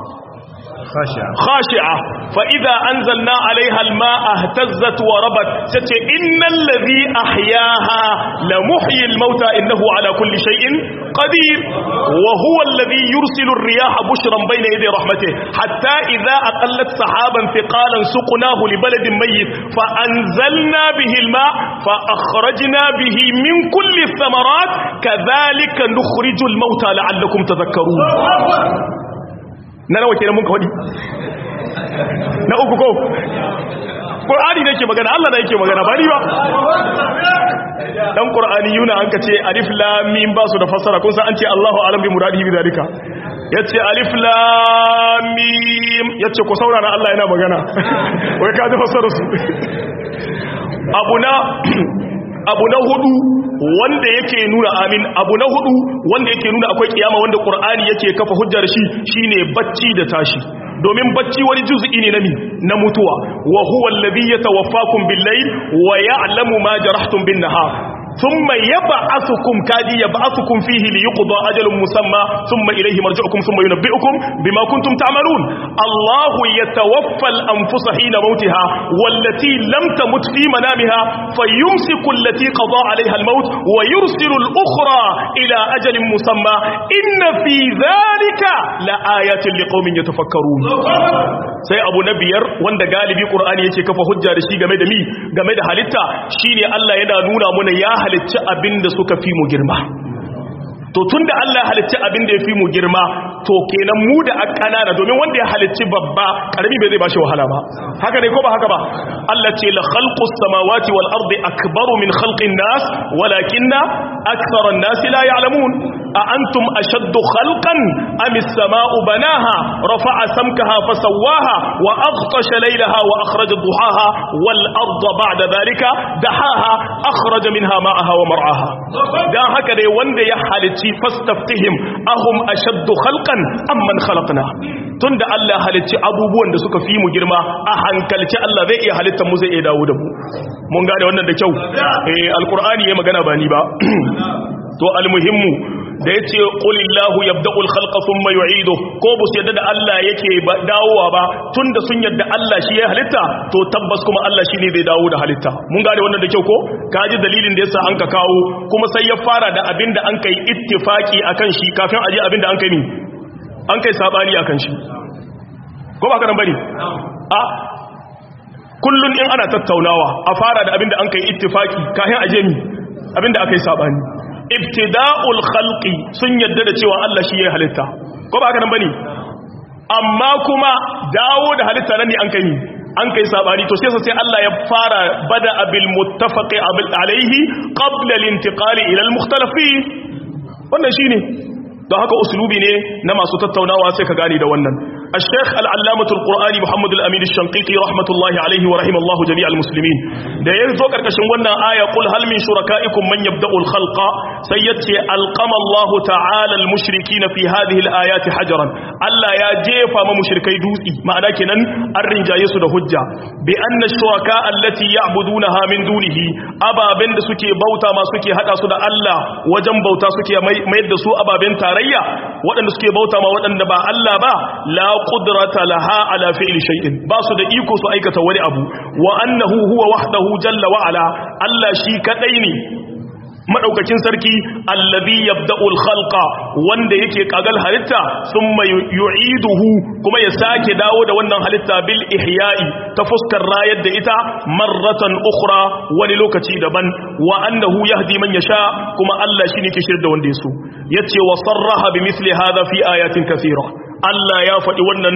خاشعة فإذا أنزلنا عليها الماء اهتزت وربت ستي إن الذي أحياها لمحيي الموتى إنه على كل شيء قدير وهو الذي يرسل الرياح بشرا بين يدي رحمته حتى إذا أقلت سحابا ثقالا سقناه لبلد ميت فأنزلنا به الماء فأخرجنا به من كل الثمرات كذلك نخرج الموتى لعلكم تذكرون na nawa kenan mun ka wadi na uku ko qur'ani ne ke magana Allah ne yake magana ba ni ba dan qur'ani yuna an kace alif lam mim ba su da fassara kun san an ce Allahu alam bi muradihi bi zalika yace alif lam mim yace ku saurara Allah yana magana wai ka ji fassara su abuna abu na hudu wanda yake nuna amin abu na hudu wanda yake nuna akwai kiyama wanda qur'ani yake kafa hujjar shi shine bacci da tashi domin bacci wani juz'i ne nami na mutuwa wa huwa alladhi yatawaffakum bil-layl wa ya'lamu ma jarahtum bin-nahar ثم يبعثكم كادي يبعثكم فيه ليقضى أجل مسمى ثم إليه مرجعكم ثم ينبئكم بما كنتم تعملون الله يتوفى الأنفس حين موتها والتي لم تمت في منامها فيمسك التي قضى عليها الموت ويرسل الأخرى إلى أجل مسمى إن في ذلك لآيات لقوم يتفكرون sai abu na biyar wanda galibi qur'ani yake kafa hujja da shi game da mi game da halitta shine Allah yana nuna muna ya halicci abinda suka fi mu girma to tunda Allah ya halicci abinda ya fi mu girma to kenan mu da akanana domin wanda ya halicci babba karami bai zai bashi wahala ba haka ne ko ba haka ba Allah ce la khalqus samawati wal ardi akbaru min khalqin nas walakinna aktharan nas la ya'lamun a antum ashaddu khalqan am as-sama'u banaha rafa'a samkaha fasawwaha wa aghtasha laylaha wa akhraja duhaha wal arda ba'da dhalika dahaha akhraja minha ma'aha wa mar'aha dan haka dai wanda ya halicci fastaftihim ahum ashaddu khalqan amman khalaqna tunda Allah halicci abubuwan da suka fi mu girma a hankalci Allah zai iya halittar mu zai iya dawo da mu mun gane wannan da kyau eh alqur'ani ya magana ba ni ba to almuhimmu da yace qulillahu yabda'ul khalqa thumma yu'idu ko bu su yadda da Allah yake dawowa ba tunda sun yadda Allah shi ya halitta to tabbas kuma Allah shine zai dawo da halitta mun gane wannan da kyau ko kaji dalilin da yasa an ka kawo kuma sai ya fara da abinda an kai ittifaki akan shi kafin aje abinda an kai ni an kai sabani akan shi ko ba ka nan bane a kullun in ana tattaunawa a fara da abinda an kai ittifaki kafin aje mi abinda aka yi sabani ibtida'ul khalqi sun yadda da cewa Allah shi ya halitta ko ba haka nan bane amma kuma dawo da halitta nan ne an kai an kai sabani to sai sai Allah ya fara bada abil muttafaqi alayhi qabla al-intiqali ila al-mukhtalafi wannan shine don haka uslubi ne na masu tattaunawa sai ka gane da wannan الشيخ العلامة القرآني محمد الأمين الشنقيطي رحمة الله عليه ورحم الله جميع المسلمين da ya zo karkashin wannan aya qul hal min shurakaikum man yabda'u al-khalqa sai yace alqama Allah ta'ala al-mushrikeena fi hadhihi al-ayati hajaran Allah ya jefa ma mushrikai dutsi ma'ana kenan an rinjaye su da hujja bi anna shuraka allati ya'budunaha min dunihi ababen da suke bauta ma suke hada su da Allah wajen bauta suke mayar da su ababen tarayya waɗanda suke bauta ma waɗanda ba Allah ba la qudrata laha ala fi'li shay'in ba su da iko su aikata wani abu wa annahu huwa wahdahu jalla wa ala Allah shi kadai ne madaukakin sarki allazi yabda'u al-khalqa wanda yake kagal halitta thumma yu'iduhu kuma ya sake dawo da wannan halitta bil ihya'i ta fuskar rayar da ita marratan ukhra wani lokaci daban wa annahu yahdi man yasha kuma Allah shine ke shirda wanda yaso yace wa sarraha bi misli hadha fi ayatin kathira Allah ya faɗi wannan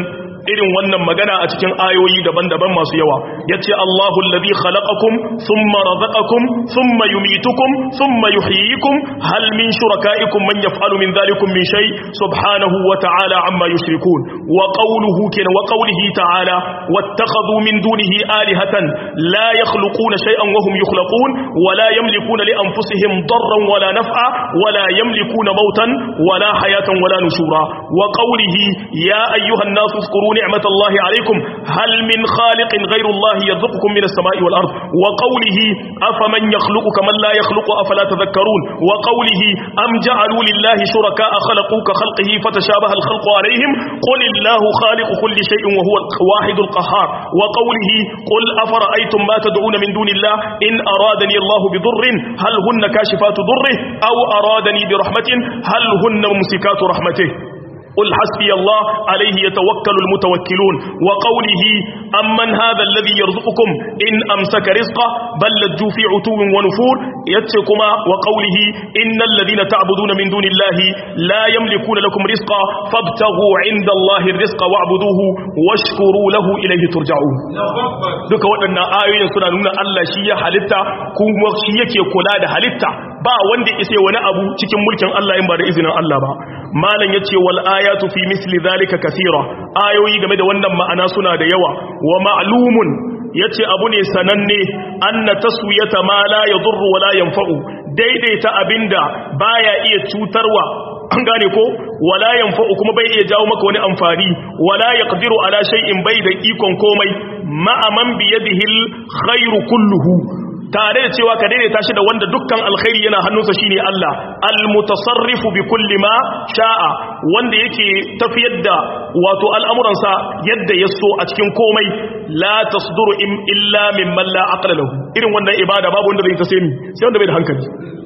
irin wannan magana a cikin ayoyi daban-daban masu yawa yace Allahu allazi khalaqakum thumma razaqakum thumma yumitukum thumma yuhyikum hal min shurakaikum man yaf'alu min dhalikum min shay subhanahu wa ta'ala amma yushrikun wa qawluhu kana wa qawlihi ta'ala wattakhadhu min dunihi alihatan la yakhluquna shay'an wa hum yukhlaqun wa la yamlikuna li anfusihim darran wa la naf'a wa la yamlikuna mautan wa la hayatan wa la nushura wa qawlihi ya ayyuhan nas اذكروا نعمة الله عليكم هل من خالق غير الله يرزقكم من السماء والأرض وقوله أفمن يخلق كمن لا يخلق أفلا تذكرون وقوله أم جعلوا لله شركاء خلقوا كخلقه فتشابه الخلق عليهم قل الله خالق كل شيء وهو الواحد القهار وقوله قل أفرأيتم ما تدعون من دون الله إن أرادني الله بضر هل هن كاشفات ضره أو أرادني برحمة هل هن ممسكات رحمته قل حسبي الله عليه يتوكل المتوكلون وقوله أمن هذا الذي يرزقكم إن أمسك رزقه بل لجوا في عتو ونفور يتكما وقوله إن الذين تعبدون من دون الله لا يملكون لكم رزقا فابتغوا عند الله الرزق واعبدوه واشكروا له إليه ترجعون duka waɗannan ayoyin suna nuna Allah shi ya halitta kuma shi yake kula da halitta ba wanda isa wani abu cikin mulkin Allah in ba da izinin Allah ba malam yace wal ayatu fi misli zalika kaseera ayoyi game da wannan ma'ana suna da yawa wa ma'lumun yace abu ne sananne anna taswiyata ma la yadurru wa la yanfa'u daidaita abinda baya iya cutarwa an gane ko wala yanfa'u kuma bai iya jawo maka wani amfani wala yaqdiru ala shay'in bai da ikon komai ma'a man bi yadihi khairu kulluhu tare da cewa ka daidaita shi da wanda dukkan alkhairi yana hannunsa shine Allah almutasarrifu bi kulli ma sha'a wanda yake tafiyar da wato al'amuransa yadda ya so a cikin komai la tasduru illa mimman la aqla lahu irin wannan ibada babu wanda zai ta sai sai wanda bai da hankali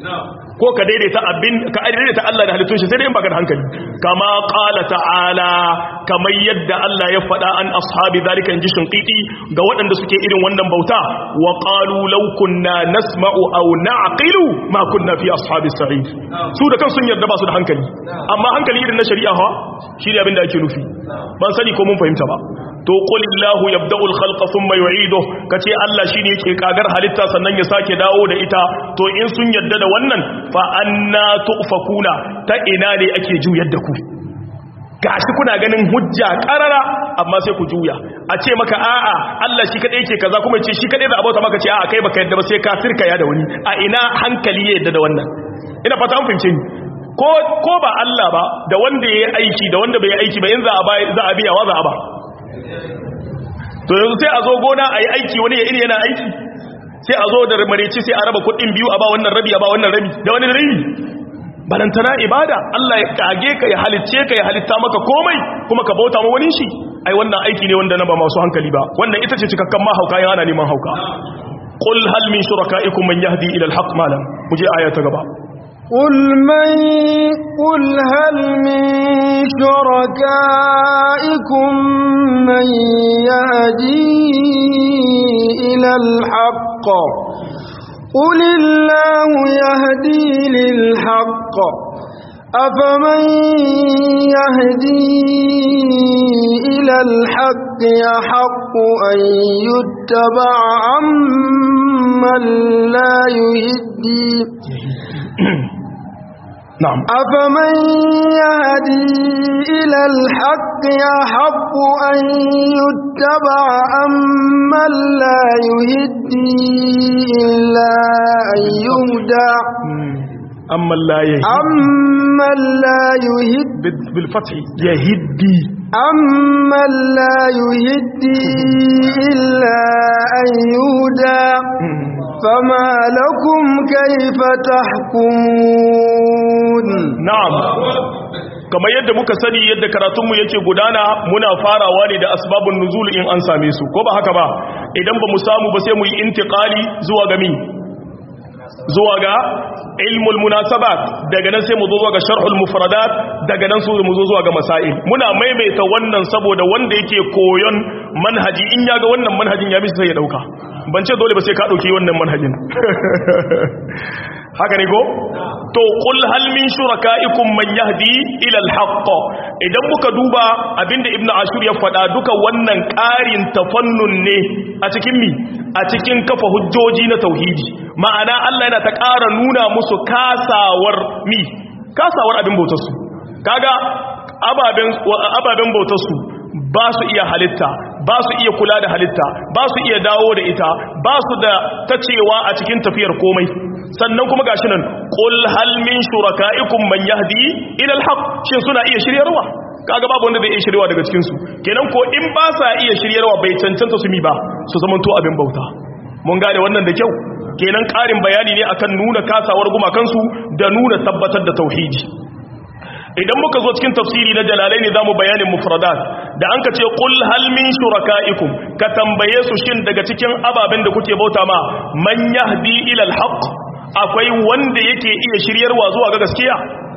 ko ka daidaita abin ka daidaita Allah da halittun shi sai dai in baka da hankali kama qala ta'ala kamar yadda Allah ya faɗa an ashabi zalika inji shinqiti ga waɗanda suke irin wannan bauta wa qalu law kunna nasma'u aw na'qilu ma kunna fi ashabis sa'id su da kan sun yarda ba su da hankali amma hankali irin na shari'a ha shi ne abin da ake nufi ban sani ko mun fahimta ba to qulillahu yabda'u al-khalqa thumma yu'iduhu kace Allah shine yake kagar halitta sannan ya sake dawo da ita to in sun yadda da wannan fa anna tufakuna ta ina ne ake juyar da ku gashi kuna ganin hujja karara amma sai ku juya a ce maka a'a Allah shi kadai yake kaza kuma ce shi kadai za a bauta maka ce a'a kai baka yadda ba sai ka sirka ya da wani a ina hankali ya yadda da wannan ina fata an fahimce ni ko ko ba Allah ba da wanda yayi aiki da wanda bai yi aiki ba in za a za a biya wa za a ba to yanzu sai a zo gona a yi aiki wani ya iri yana aiki sai a zo da mareci sai a raba kudin biyu a ba wannan rabi a ba wannan rabi da wani rabi balantana ibada Allah ya kage ka ya halicce ka ya halitta maka komai kuma ka bauta ma wani shi ai wannan aiki ne wanda na ba masu hankali ba wannan ita ce cikakken mahauka ya ana neman hauka qul hal min shurakaikum man yahdi ila al-haq malam muje aya ta gaba قل من قل هل من شركائكم من يهدي إلى الحق قل الله يهدي للحق أفمن يهدي إلى الحق يحق أن يتبع عمن لا يهدي نعم أفمن يهدي إلى الحق يحق أن يتبع أمن لا يهدي إلا أن يهدى أما لا يهدي أمن لا يهدي بالفتح يهدي أمن لا يهدي إلا أن يهدى فما لكم كيف تحكمون na'am kamar yadda muka sani yadda karatunmu yake gudana muna farawa ne da asbabun nuzul in an same su ko ba haka ba idan ba mu samu ba sai mu yi intiqali zuwa ga mi zuwa ga ilmul munasabat daga nan sai mu zo zuwa ga sharhul mufradat daga nan su mu zo zuwa ga masail muna maimaita wannan saboda wanda yake koyon manhaji in ya ga wannan manhajin ya bi sai ya dauka ban ce dole ba sai ka dauki wannan manhajin haka ne ko to qul hal min shurakaikum man yahdi ila al-haqq idan muka duba abinda ibnu ashur ya faɗa duka wannan ƙarin tafannun ne a cikin mi a cikin kafa hujjoji na tauhidi ma'ana Allah yana ta ƙara nuna musu kasawar mi kasawar abin bautar su kaga ababen ababen bautar su ba su iya halitta ba su iya kula da halitta ba su iya dawo da ita ba su da tacewa a cikin tafiyar komai sannan kuma gashi nan qul hal min shurakaikum man yahdi ila alhaq shin suna iya shiryarwa kaga babu wanda zai iya shiryarwa daga cikin su kenan ko in ba sa iya shiryarwa bai cancanta su mi ba su zamanto abin bauta mun gane wannan da kyau kenan karin bayani ne akan nuna kasawar gumakansu da nuna tabbatar da tauhidi idan muka zo cikin tafsiri na jalalai ne zamu bayanin mufradat da an ka ce qul hal min shurakaikum ka tambaye su shin daga cikin ababen da kuke bauta ma man yahdi ila alhaq akwai wanda yake iya shiryarwa zuwa ga gaskiya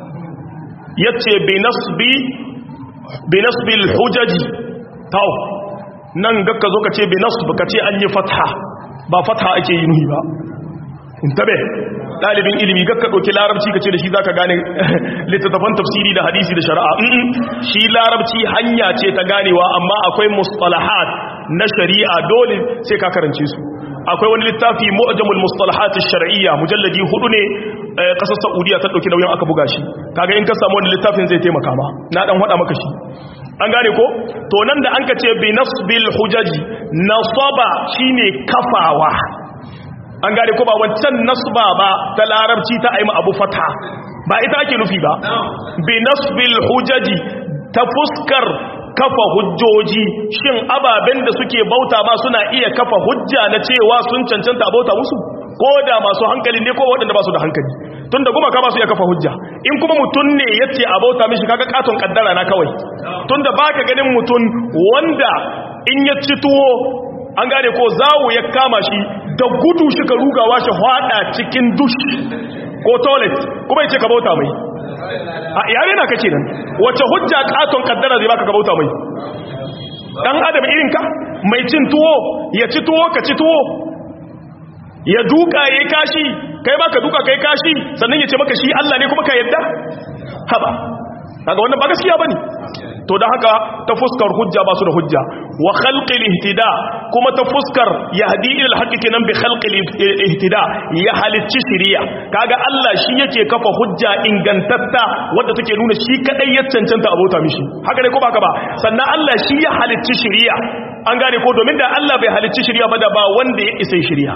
yace bi nasbi bi nasbi alhujaji taw nan ga ka zo ka ce bi nasb ka ce an yi fatha ba fatha ake yi nuhi ba intabe ɗalibin ilimi ga ka ɗauki larabci ka ce da shi za ka gane littattafan tafsiri da hadisi da shari'a shi larabci hanya ce ta ganewa amma akwai mustalahat na shari'a dole sai ka karance su akwai wani littafi mu'jamul mustalahat shar'iyya mujalladi hudu ne kasar saudiya ta ɗauki nauyin aka buga shi kaga in ka samu wani littafin zai taimaka ma na dan hada maka shi an gane ko to nan da an ka ce bi nasbil hujaji nasaba shine kafawa an gane ko ba wancan nasba ba ta larabci ta aima abu fata ba ita ake nufi ba bi nasbil hujaji ta fuskar kafa hujjoji shin ababen da suke bauta ba suna iya kafa hujja na cewa sun cancanta bauta musu ko da masu hankali ne ko waɗanda ba su da hankali tunda kuma ka ba su iya kafa hujja in kuma mutum ne yace a bauta mishi kaga katon kaddara na kawai tunda baka ganin mutum wanda in ya ci tuwo an gane ko zawo ya kama shi da gudu shi ka rugawa shi hwada cikin dush ko toilet kuma yace ka bauta mai a yare na kake nan wace hujja katon kaddara zai baka ka bauta mai dan adam irin ka mai cin tuwo ya ci tuwo ka ci tuwo ya duka yayi kashi kai baka duka kai kashi sannan ya ce maka shi Allah ne kuma ka yadda haba kaga wannan ba gaskiya bane to da haka ta fuskar hujja ba su da hujja wa khalqil ihtida kuma ta fuskar yahdi ila alhaqi kenan bi khalqil ihtida ya halicci shiriya kaga Allah shi yake kafa hujja ingantatta wanda take nuna shi kadai ya cancanta abota mishi haka ne ko baka ba sannan Allah shi ya halicci shiriya an gane ko domin da Allah bai halicci shiriya ba da ba wanda ya isa shiriya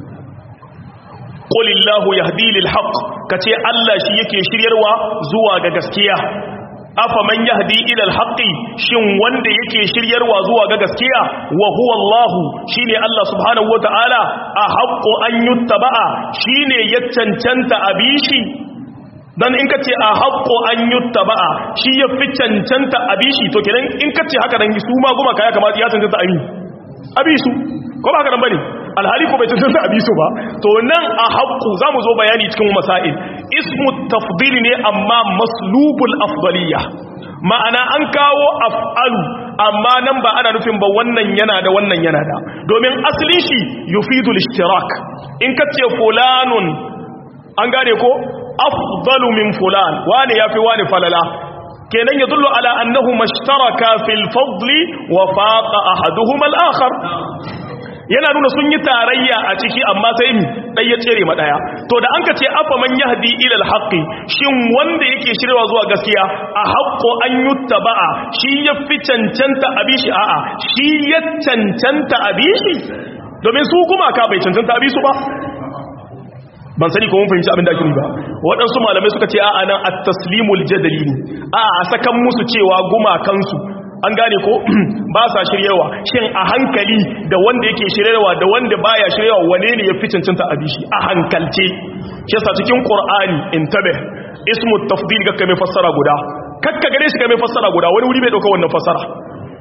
qulillahu yahdi lil haqq kace Allah shi yake shiryarwa zuwa ga gaskiya afa man yahdi ila alhaqi shin wanda yake shiryarwa zuwa ga gaskiya wa huwa Allah shine Allah subhanahu wataala a haqqo an yuttaba'a shine ya cancanta abishi dan in kace a haqqo an yuttaba'a shi ya fi cancanta abishi to kenan in kace haka dan su ma goma kaya kamar ya cancanta abi abisu ko ba haka nan bane alhali ko bai cancanta abisu ba to nan a haqqu zamu zo bayani cikin masail ismu tafdil ne amma maslubul afdaliyya ma'ana an kawo af'alu amma nan ba ana nufin ba wannan yana da wannan yana da domin asalin shi yufidul ishtirak in kace fulanun an gane ko afdalu min fulan wani yafi wani falala kenan yadullu ala annahu mashtaraka fil fadli wa faqa ahaduhuma al-akhar yana nuna sun yi tarayya a ciki amma sai mi dai ya tsere ma daya to da an ka ce afa man yahdi ila alhaqi shin wanda yake shirwa zuwa gaskiya a haqqo an yuttaba'a shi ya fi cancanta abishi a'a shi ya cancanta abishi domin su kuma ka bai cancanta abisu ba ban sani ko mun fahimci abin da ake ba waɗansu malamai suka ce a'a nan at-taslimul jadali ne a a sakan musu cewa gumakansu an gane ko ba sa shiryawa shin a hankali da wanda yake shiryawa da wanda baya shiryawa wane ne ya fi cancanta a bishi a hankalce shi yasa cikin qur'ani intabe ismu tafdil ga mai fassara guda kakka gare shi ga mai fassara guda wani wuri bai dauka wannan fassara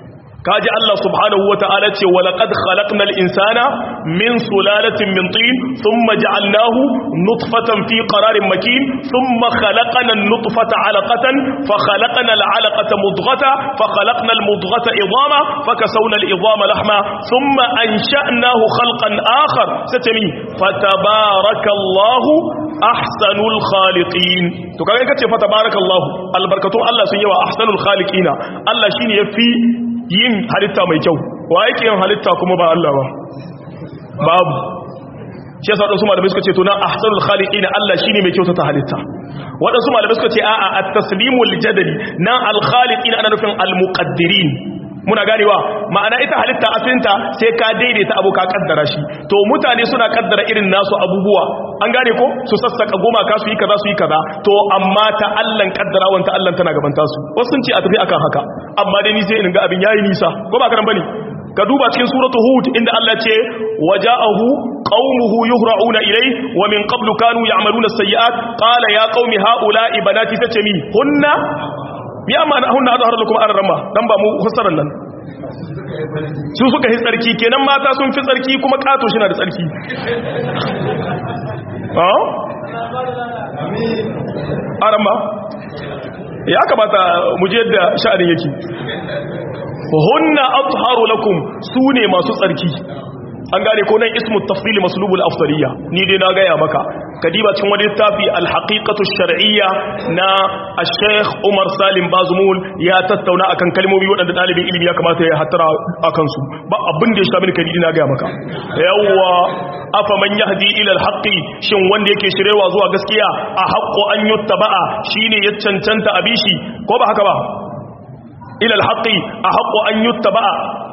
kaji Allah subhanahu wata'ala ce wa laqad khalaqnal insana min sulalatin min tin thumma ja'alnahu nutfatan fi qararin makin thumma khalaqna an-nutfata 'alaqatan fa khalaqna al-'alaqata mudghata fa khalaqna al-mudghata idama fa kasawna al-idama lahma thumma ansha'nahu khalqan akhar satami fatabarakallahu ahsanul khaliqin to kaga kace fatabarakallahu albarkatun Allah sun yawa ahsanul khaliqina Allah shine yafi yin halitta mai kyau wa yake yin halitta kuma ba Allah ba babu shi yasa wadansu malamai suka ce to na ahsanul khaliqin Allah shine mai kyautata halitta wadansu malamai suka ce a'a at-taslimul jadali na al-khaliqin ana nufin al-muqaddirin muna ganewa ma'ana ita halitta asalinta sai ka daidaita abu ka kaddara shi to mutane suna kaddara irin nasu abubuwa an gane ko su sassaka goma ka su yi kaza su yi kaza to amma ta Allah kaddara wanta Allah tana gaban tasu wasu sun ce a tafi akan haka amma dai ni sai in ga abin yayi nisa ko ba karan bane ka duba cikin suratu hud inda Allah ce waja'ahu qaumuhu yuhra'una ilay wa min qablu kanu ya'maluna as-sayyi'at qala ya qaumi ha'ula'i banati tace mi hunna ya ma'ana hunna azhar lakum arrama dan ba mu fassaran nan su suka yi tsarki kenan mata sun fi tsarki kuma kato shi na da tsarki arama ya kamata mu je da sha'anin yake hunna atharu lakum sune masu tsarki an gane ko nan ismu tafsili maslubul afdaliyya ni dai na gaya maka kadiba cikin wani littafi alhaqiqatu shar'iyya na al-sheikh Umar Salim Bazmul ya tattauna akan kalmomi waɗanda ɗalibin ilimi ya kamata ya hattara akan su ba abin da ya shafi kadi na gaya maka yawwa afa man yahdi ila al-haqqi shin wanda yake shirewa zuwa gaskiya a haqqo an yuttaba'a shine ya cancanta abishi ko ba haka ba ila al-haqqi a haqqo an yuttaba'a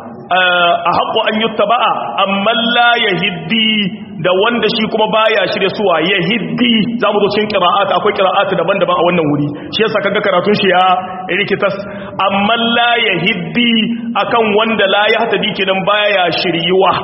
a haƙo an yi taba'a amma la ya hiddi da wanda shi kuma baya shirya suwa ya hiddi za mu zo cikin ƙira'ata akwai ƙira'ata daban-daban a wannan wuri shi yasa kaga karatun shi ya rikitas amma la ya hiddi akan wanda la ya hata kenan baya shiryuwa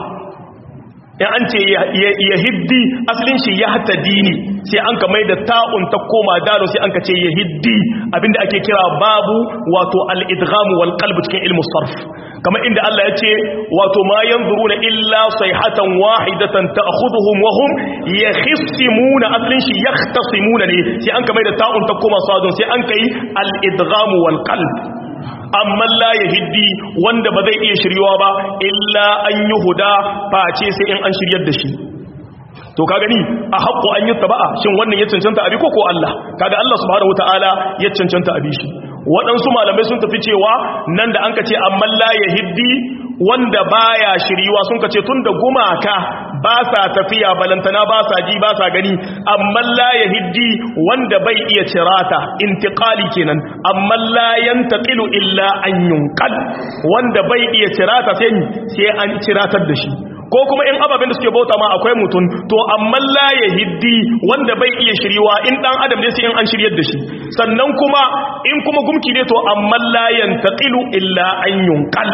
in an ce ya hiddi asalin shi ya hata dini sai an ka mai da ta'un ta koma dalo sai an ka ce ya hiddi abinda ake kira babu wato al-idgham wal qalb cikin ilmu sarf kamar inda Allah ya ce wato ma yanzuruna illa sayhatan wahidatan ta'khudhuhum wa hum yakhisimuna aslin shi yahtasimuna ne sai an kamar da ta'un ta koma sadun sai an kai al-idgham wal qalb amma la yahdi wanda ba zai iya shiryawa ba illa an yuhuda face sai in an shiryar da shi to ka gani a haƙƙo an yi taba'a shin wannan ya cancanta abi ko ko Allah kaga Allah subhanahu wataala ya cancanta abi shi waɗansu malamai sun tafi cewa nan da an ka ce amma la ya hiddi wanda baya shiriwa sun ka ce tun da gumaka ba sa tafiya balantana ba sa ji ba sa gani amma la ya hiddi wanda bai iya cirata intiqali kenan amma la yantaqilu illa an yunqal wanda bai iya cirata sai sai an ciratar da shi ko kuma in ababen da suke bauta ma akwai mutum to amma la ya hiddi wanda bai iya shiriwa in dan adam ne sai in an shiryar da shi sannan kuma in kuma gumki ne to amma la yantaqilu illa an yunqal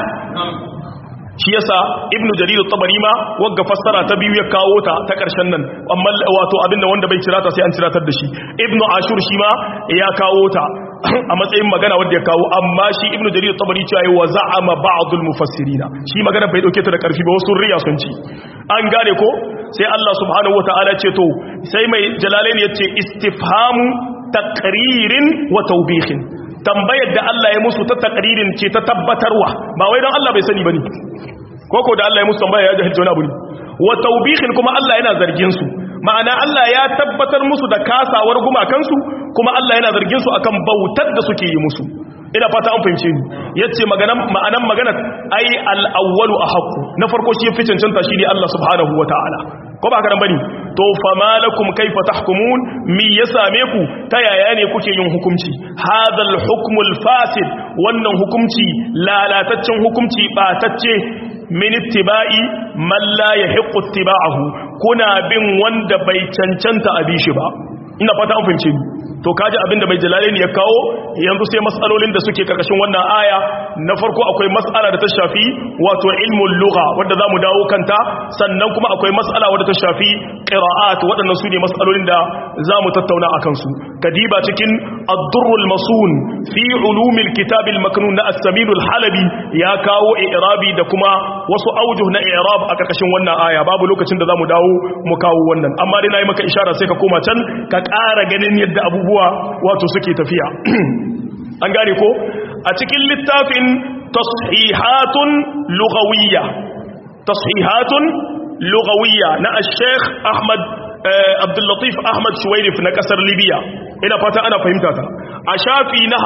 shi yasa ibnu jarir at-tabari ma wagga fassara ta biyu ya kawo ta ta karshen nan amma wato abinda wanda bai cirata sai an ciratar da shi ibnu ashur shi ma ya kawo ta a matsayin magana wanda ya kawo amma shi ibnu jarir at-tabari cewa yi wa za'ama ba'dul mufassirina shi magana bai dauke ta da karfi ba wasu riya sun ci an gane ko sai Allah subhanahu wataala ce to sai mai jalalain yace istifhamu taqririn wa tawbihin tambayar da Allah ya musu ta takririn ce ta tabbatarwa ba wai don Allah bai sani bane koko da Allah ya musu tambaya ya jahilci wani abu ne wa tawbihin kuma Allah yana zargin su ma'ana Allah ya tabbatar musu da kasawar gumakansu kuma Allah yana zargin su akan bautar da suke yi musu ina fata an fahimce ni yace maganan ma'anan magana ai al-awwalu ahqqu na farko shi fi cancanta shine Allah subhanahu wataala ko ba karan bane to fama lakum kaifa tahkumun mi ya same ku ta yaya ne kuke yin hukunci hadal hukmul fasid wannan hukunci lalataccen hukunci batacce min ittiba'i man la yahiqqu ittiba'ahu kuna bin wanda bai cancanta a bi shi ba ina fata an fahimce ni to kaji abinda mai jalalaini ya kawo yanzu sai matsalolin da suke karkashin wannan aya na farko akwai matsala da ta shafi wato ilmul lugha wanda zamu dawo kanta sannan kuma akwai matsala wadda ta shafi qira'at waɗannan su ne matsalolin da zamu tattauna akan su kadiba cikin ad-durrul masun fi ulumil kitab al-maknun na as-samin al-halabi ya kawo i'rabi da kuma wasu aujuh na i'rab a karkashin wannan aya babu lokacin da zamu dawo mu kawo wannan amma dai nayi maka ishara sai ka koma can ka ƙara ganin yadda abubuwa wato suke tafiya an gane ko a cikin littafin tashihatun lughawiyya tashihatun lughawiyya na al-sheikh Ahmad Abdul Latif Ahmad Shuwairif na kasar Libya ina fata ana fahimta ta a shafi na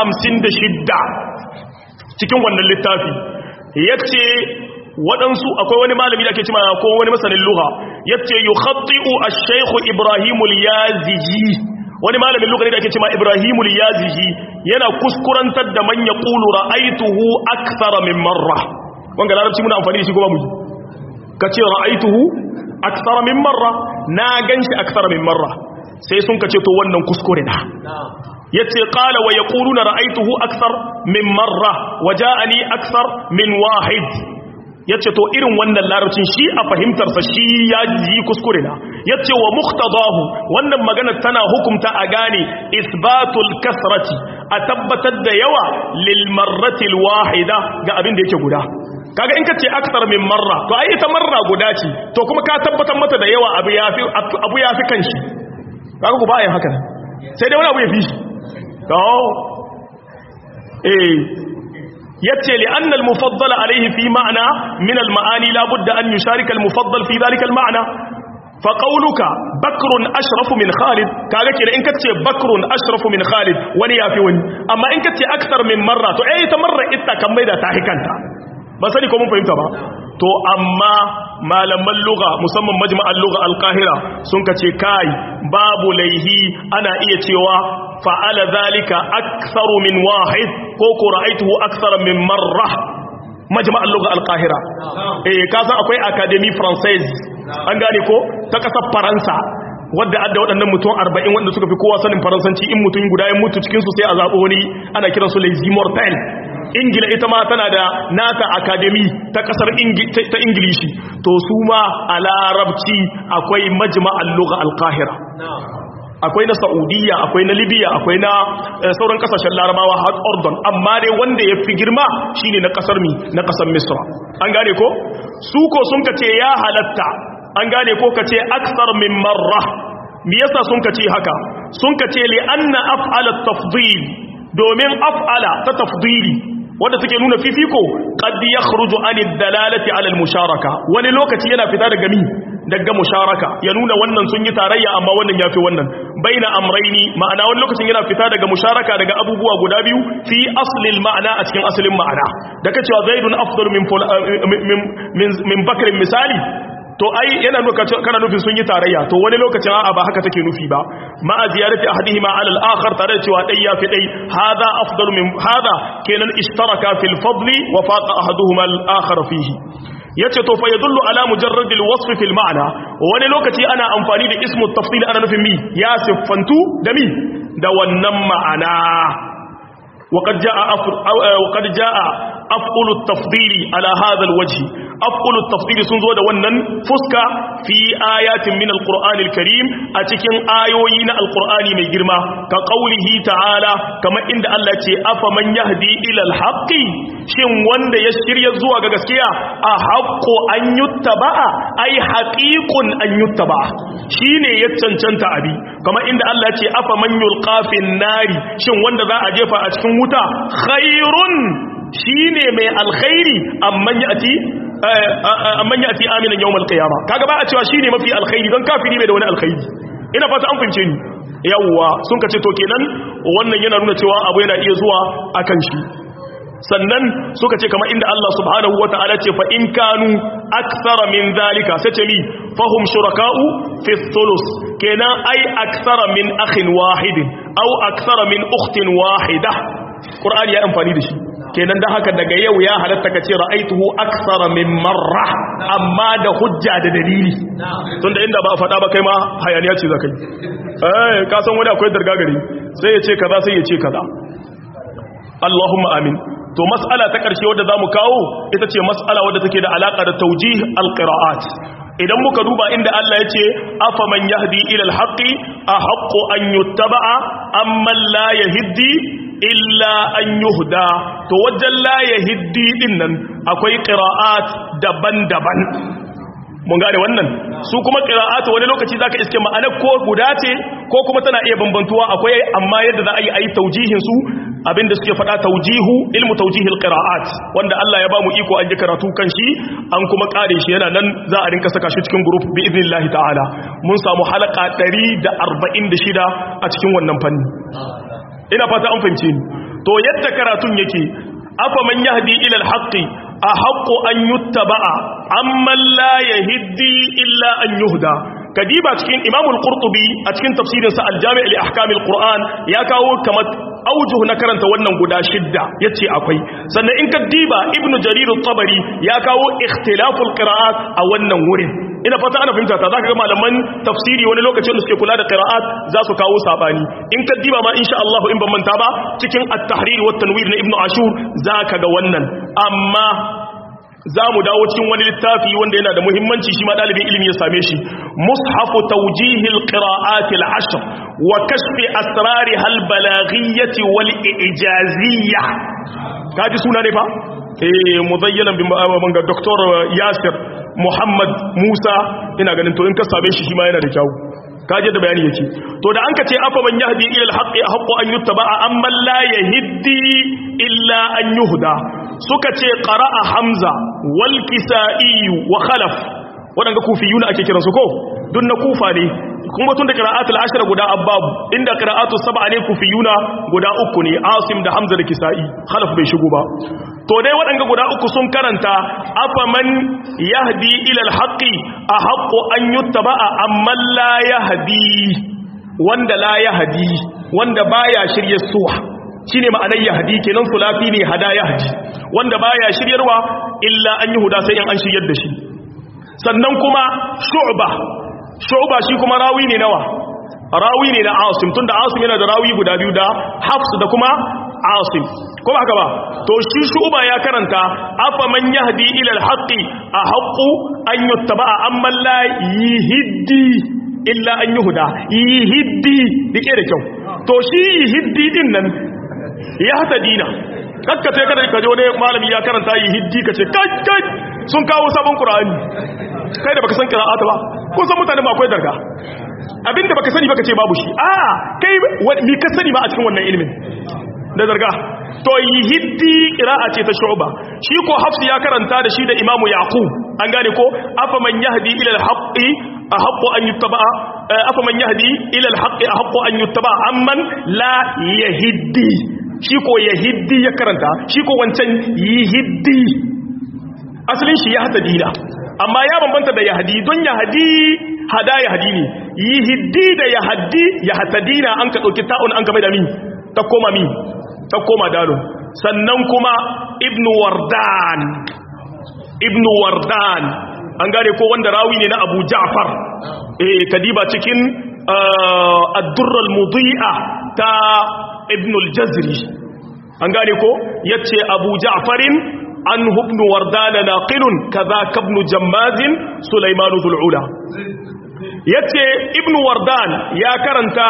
56 cikin wannan littafi yace waɗansu akwai wani malami da ke cima ko wani masanin luha yace yukhatti'u ash-shaykh Ibrahim al-Yaziji wani malamin luha ne da ke cima Ibrahim al-Yaziji yana kuskurantar da man yaqulu ra'aytuhu akthara min marra wanga larabci muna amfani da shi kuma mu kace ra'aytuhu akthara min marra na ganshi akthara min marra sai sun kace to wannan kuskure na yace qala wa yaquluna ra'aytuhu akthar min marra waja'ani akthar min wahid yace to irin wannan larabcin shi a fahimtar sa shi ya ji kuskure na yace wa muqtadahu wannan magana tana hukumta a gane isbatul kasrati a tabbatar da yawa lil marrati al wahida ga abin da yake guda kaga in kace akthar min marra to ai ita marra guda ce to kuma ka tabbatar mata da yawa abu yafi abu yafi kanshi kaga ku ba yin haka sai dai wani abu ya fi shi to eh yace li anna al mufaddal alayhi fi ma'na min al ma'ani la budda an yusharika al mufaddal fi dhalika al ma'na fa qawluka bakrun ashrafu min khalid kaga kira in kace bakrun ashrafu min khalid wani yafi wani amma in kace akthar min marra to eh ta marra ita kan maida ta hikanta ba sani ko mun fahimta ba to amma malaman lugha musamman majma'al lugha al-qahira sun kace kai babu laihi ana iya cewa fa'ala zalika aktharu min wahid ko ko ra'aytuhu akthara min marra majma'al lugha al-qahira eh ka san akwai academy française an gane ko ta kasar faransa wadda adda waɗannan mutum 40 wanda suka fi kowa sanin faransanci in mutum guda ya mutu cikin su sai a zabo wani ana kiransu les immortels ingila ita ma tana da nata academy ta kasar ta ingilishi to su ma a larabci akwai majma'al lugha al-qahira akwai na saudiya akwai na libya akwai na sauran kasashen larabawa har ordon amma dai wanda ya fi girma shine na kasar mi na kasar misra an gane ko su ko sun kace ya halatta an gane ko kace aksar min marra me yasa sun kace haka sun kace li anna af'ala tafdil domin af'ala ta tafdili wanda take nuna fifiko qad yakhruju anid dalalati ala al-musharaka wani lokaci yana fita daga mi daga musharaka ya nuna wannan sun yi tarayya amma wannan yafi wannan baina amraini ma'ana wani lokacin yana fita daga musharaka daga abubuwa guda biyu fi aslil ma'ana a cikin asalin ma'ana da kace wa zaidun afdalu min min min bakrin misali to ai yana nuka kana nufin sun yi tarayya to wani lokacin a'a ba haka take nufi ba ma a ziyarati ahadihima ala al-akhar tare da cewa dai yafi dai hada afdalu min hada kenan ishtaraka fil fadli wa faqa ahaduhuma al-akhar fihi yace to fa yadullu ala mujarrad al-wasf fil ma'na wani lokaci ana amfani da ismu tafsil ana nufin mi ya siffantu da mi da wannan ma'ana وقد جاء أفر وقد جاء أفعل التفضيل على هذا الوجه أفعل التفضيل سنزود ونن فسك في آيات من القرآن الكريم أتكن آيوين القرآن من جرما كقوله تعالى كما إن الله أفمن يهدي إلى الحق شن وند يشري الزوء كغسكيا أحق أن يتبع أي حقيق أن يتبع شيني يتشنشنت أبي كما إن الله أفمن يلقى في النار شن وند ذا أجيب أتكن wuta khairun shine mai alkhairi amman yati amman yati aminan yawmal qiyama kaga ba a cewa shine mafi alkhairi don kafiri bai da wani alkhairi ina fata an fince ni yawwa sun kace to kenan wannan yana nuna cewa abu yana iya zuwa akan shi sannan suka ce kamar inda Allah subhanahu wataala ce fa in kanu akthara min zalika sai ce mi fahum shuraka'u fi thuluth kenan ai akthara min akhin wahidin aw akthara min ukhtin wahida Qur'ani ya amfani da shi kenan da haka daga yau ya halatta ka ce ra'aituhu aksara min marra amma da hujja da dalili tunda inda ba a faɗa ba kai ma hayaniya ce zakai eh ka san wani akwai dargagari sai ya ce kaza sai ya ce kaza Allahumma amin to mas'ala ta ƙarshe wadda zamu kawo ita ce mas'ala wadda take da alaka da tawjih alqira'at idan muka duba inda Allah ya ce afa man yahdi ila alhaqi ahaqqu an yuttaba'a amma la yahdi illa an yuhda to wajen la yahdi din nan akwai qira'at daban-daban mun gane wannan su kuma qira'atu wani lokaci zaka iske ma'anar ko guda ce ko kuma tana iya bambantuwa akwai amma yadda za a yi ayi taujihin su abinda suke faɗa taujihu ilmu taujihil qira'at wanda Allah ya ba mu iko an ji karatu kan shi an kuma kare shi yana nan za a rinka saka shi cikin group bi idnillahi ta'ala mun samu halaka 146 a cikin wannan fanni ina fata an fahimce ni to yadda karatun yake afa man yahdi ila al-haqqi ahaqqu an yuttaba'a amman la yahdi illa an yuhda kadiba cikin imamul qurtubi a cikin tafsirin sa al-jami' li ahkam al-qur'an ya kawo kamar aujuh na karanta wannan guda shidda yace akwai sannan in ka diba ibnu jarir at-tabari ya kawo ikhtilaful qira'at a wannan wurin ina fata ana fahimta ta zaka ga malaman tafsiri wani lokacin da suke kula da qira'at za su kawo sabani in ka diba ma insha Allah in ban manta ba cikin at-tahrir wa tanwir na ibnu ashur zaka ga wannan amma za mu dawo cikin wani littafi wanda yana da muhimmanci shi ma ɗalibin ilimi ya same shi mushafu taujihil qira'atil ashr wa kashfi asrari hal balaghiyyati wal ijaziyya kaji suna ne fa eh muzayyalan bi manga doktor Yasir Muhammad Musa ina ganin to in ka same shi shi ma yana da kyau kaje da bayani yake to da an ka ce afa man yahdi ila al-haqqi haqqu an yuttaba amma la yahdi illa an yuhda suka ce qara'a hamza wal kisa'i wa khalaf wadanga kufiyuna ake kiran su ko dun na kufa ne kuma tun da qira'atul ashra guda abbabu inda qira'atu sab'a ne kufiyuna guda uku ne asim da hamza da kisa'i khalaf bai shigo ba to dai wadanga guda uku sun karanta afaman yahdi ila al-haqqi ahaqqu an yuttaba'a amma la yahdi wanda la yahdi wanda baya shirye suwa shine ma'anar yahdi kenan sulafi ne hada yahdi wanda baya shiryarwa illa an yi huda sai in an shiryar da shi sannan kuma shu'ba shu'ba shi kuma rawi ne nawa rawi ne na asim tunda asim yana da rawi guda biyu da hafs da kuma asim ko ba haka ba to shi shu'ba ya karanta afa man yahdi ila al-haqqi ahqqu an yuttaba'a amma la yihdi illa an yuhda yihdi dike da kyau to shi yihdi din nan ya hata dina kakka sai kada ka je wani malami ya karanta yi hiddi ka ce kai kai sun kawo sabon qur'ani kai da baka san qira'ata ba ko san mutane ba akwai darga abinda baka sani baka ce babu shi a kai mi ka sani ba a cikin wannan ilimin da darga to yi hiddi qira'a ce ta shu'ba shi ko hafsi ya karanta da shi da imamu yaqub an gane ko afa man yahdi ila al-haqqi ahaqqu an yuttaba afa man yahdi ila al-haqqi ahaqqu an yuttaba amman la yahdi shi ko yahdi ya karanta shi ko wancan yihdi asalin shi ya hata dina amma ya bambanta da yahdi don yahdi hada yahdi ne yihdi da yahdi ya hata dina an ka dauki ta'un an ka mai da min ta koma min ta koma dalon sannan kuma ibnu wardan ibnu wardan an gane ko wanda rawi ne na abu ja'far eh kadiba cikin ad-durr al-mudhi'a ta ibn al-jazri an gane ko yace abu ja'farin an ibn wardan naqilun kaza ibn jammaz sulaiman dhul ula yace ibn wardan ya karanta